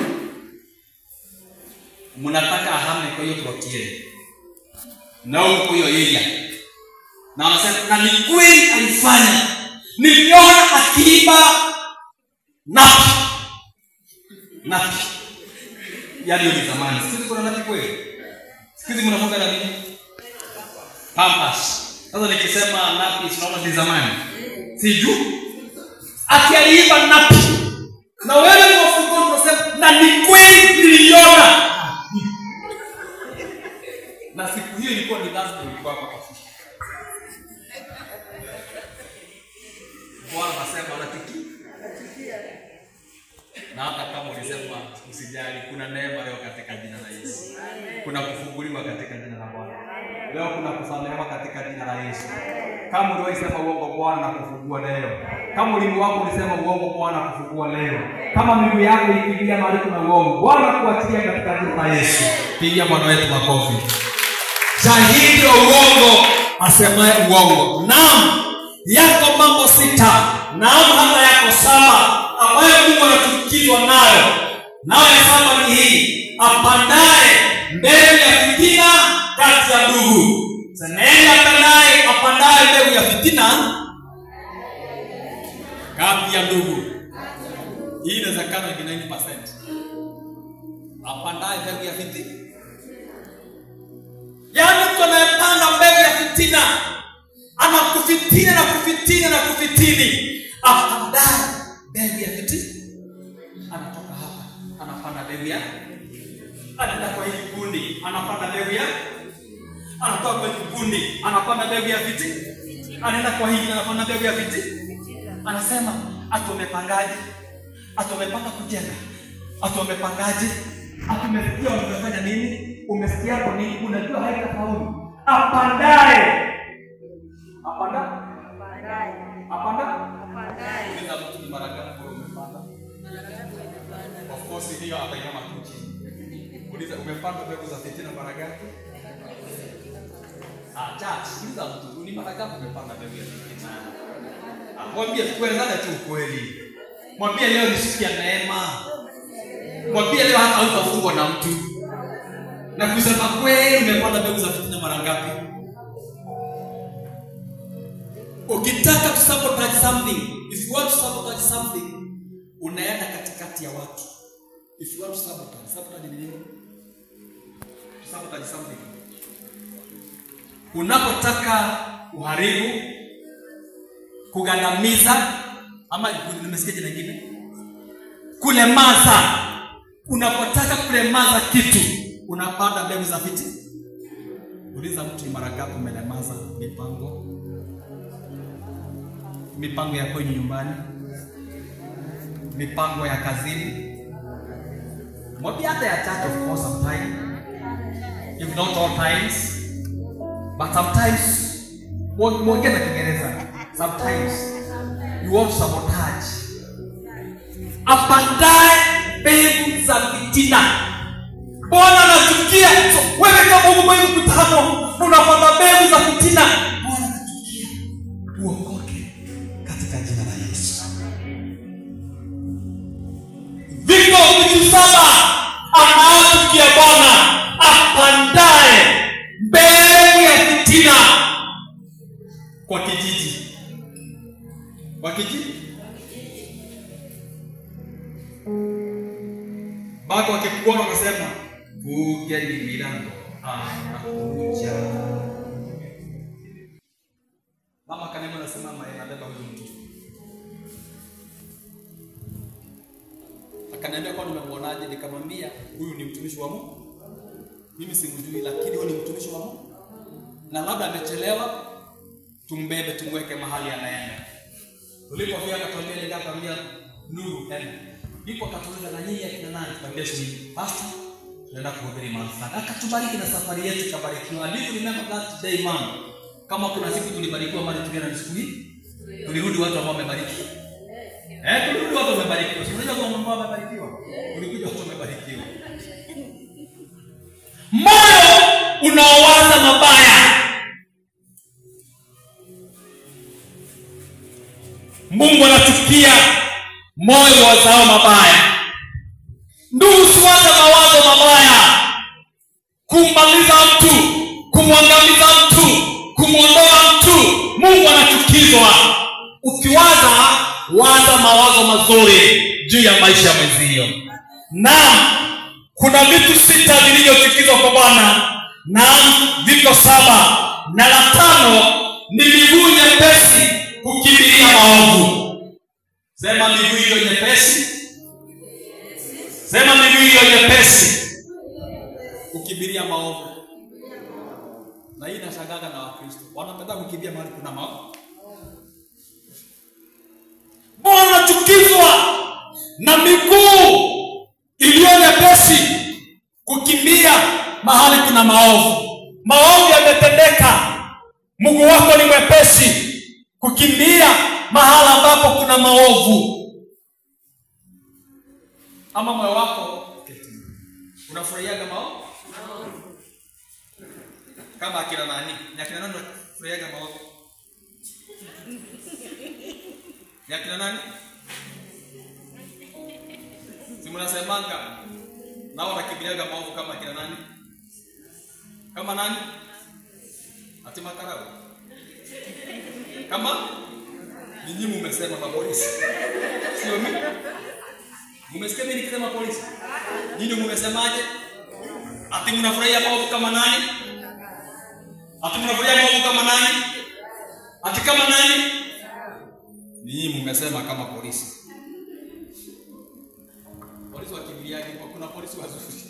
mnataka ahame kwa hiyo ploti yenu na huko kwa hiyo area, na anasema na ni kweli alifanya, niliona akiiba napi napi, yaani hiyo ni zamani. Siku hizi kuna napi kweli? Siku hizi mnafunga na nini? Pampers. Sasa nikisema napi, tunaona ni zamani, sijui ati aliiba napi, na wewe ni wafungoni unasema na ni kweli niliona, na siku hiyo ilikuwa ni lazima ilikuwa hapa kwa ofisi. Bwana anasema anachukia na hata kama ulisema usijali, kuna neema leo katika jina la Yesu. Kuna kufunguliwa katika jina la Bwana. Leo kuna kusamehewa katika jina la Yesu. Kama uliwahi sema uongo, Bwana na kufungua leo. Kama ulimi wako ulisema uongo, Bwana na kufungua leo. Kama miguu yako ikiingia mahali kuna uongo, Bwana kuachilia katika jina la Yesu. Pigia Bwana wetu makofi. Shahidi wa uongo asemaye uongo. Naam, yako mambo sita, naam hata yako saba ambayo Mungu anachukizwa nayo. Nayo ya saba ni hii, apandaye mbegu ya fitina kati ya ndugu. Nenda apandaye apandaye mbegu ya fitina kati ya ndugu. Hii inawezekana ni 90%. Apandaye mbegu ya fitina yaani mtu anayepanda mbegu ya fitina anakufitina na kufitina na kufitini apandaye mbegu ya fitina anatoka hapa anapanda mbegu ya anaenda kwa hili kundi anapanda mbegu ya anatoka kwa hili kundi anapanda mbegu ya fitina anaenda kwa hili anapanda mbegu ya fitina anasema ati umepangaje ati umepanga kujenga ati umepangaje ati umesikia umefanya nini umesikia hapo nini unajua haitafaulu apandaye apanda apanda Uliza mtu ni mara ngapi wewe umepanda of course hiyo atainama tu chini uliza umepanda mbegu za fitina mara ngapi ah church uliza mtu ni mara ngapi umepanda mbegu ya fitina Ah, mwambie tuelezane tu ukweli mwambie leo ni siku ya neema mwambie leo hata hautafungwa na mtu na kusema kweli umepanda mbegu za fitina mara ngapi ukitaka to sabotage something if you want to sabotage something unaenda katikati ya watu if you want to sabotage sabotage ni nini To sabotage something unapotaka uharibu kugandamiza ama nimesikia jina lingine kulemaza unapotaka kulemaza kitu unapanda mbegu za fiti uliza mtu ni mara ngapi umelemaza mipango mipango ya kwenye nyumbani mipango ya kazini mwambie hata ya church of course sometime if not all times but sometimes mwo- mwongee na kiingereza sometimes you want to sabotage apandaye mbegu za fitina bwana anachukia so, wewe kama uko kwenye mkutano unapanda mbegu za fitina bwana anachukia uokoke katika jina la yesu viko vitu saba anaochukia bwana apandaye mbegu ya fitina kwa kijiji kwa kijiji bado wakikuona wakasema kugeni milango anakuja mama kanema anasimama anabeba huyu mtu akaniambia kwa nimemwonaje nikamwambia huyu ni mtumishi wa mungu mimi simjui lakini huyu ni mtumishi wa mungu na labda amechelewa, tumbebe tumweke mahali anaenda. Tulipofika akatuambia nenda akamwambia Nuru enda. Ndipo akatuuliza na nyinyi akina nani? Tukamwambia sisi pastor tunaenda kuhubiri mahali fulani. Akatubariki na safari yetu ikabarikiwa. And if you remember that day man, kama kuna siku tulibarikiwa mali tukienda ni siku hii, tulirudi watu ambao wamebariki. Eh, tulirudi watu wamebarikiwa. Si unajua kuna mambo wamebarikiwa. Tulikuja watu wamebarikiwa. moyo unaowaza mabaya mungu anachukia moyo wazao mabaya ndugu siwaza mawazo mabaya kummaliza mtu kumwangamiza mtu kumwondoa mtu mungu anachukizwa ukiwaza waza mawazo mazuri juu ya maisha ya mwenzio naam kuna vitu sita vilivyochukizwa kwa bwana naam viko saba na la tano ni miguu nyepesi kukimbilia maovu Sema miguu hiyo nyepesi sema miguu hiyo nyepesi kukimbilia maovu. Na hii inashangaga na Wakristo. Wanapenda kukimbia mahali kuna maovu. mbona unachukizwa na miguu iliyo nyepesi kukimbia mahali kuna maovu maovu yametendeka mguu wako ni mwepesi kukimbia mahala ambapo kuna maovu Ama moyo wako unafurahiaga maovu? Kama akina nani? Ni akina nani unafurahiaga maovu? Ni akina nani? Si mnasemanga nao wanakimbiliaga maovu kama akina nani? Kama nani? Ati makarau. Kama ninyi mumesema mapolisi. Sio mimi. Mumesikia mimi nikisema polisi? Nyinyi mumesemaje? Ati mnafurahia maovu kama nani? Ati mnafurahia maovu kama nani? Ati kama nani? Nyinyi mumesema kama polisi. Polisi wakimbiliaje? Kuna polisi wazuri.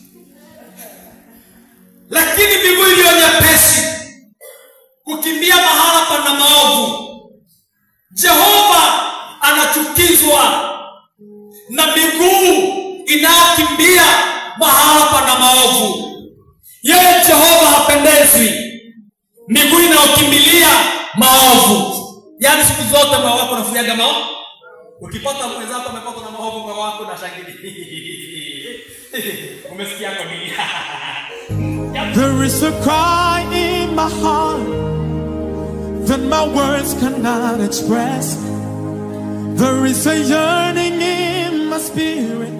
lakini miguu iliyo nyepesi kukimbia mahala pana maovu jehova anachukizwa na miguu inayokimbia mahala pana maovu yeye jehova hapendezwi miguu inayokimbilia maovu Yaani siku zote moyo wako unafurahiaga maovu. Ukipata mwenzako amepatwa na maovu moyo wako unashangilia. Umesikia kwa nini? There is a cry in my heart that my words cannot express. There is a yearning in my spirit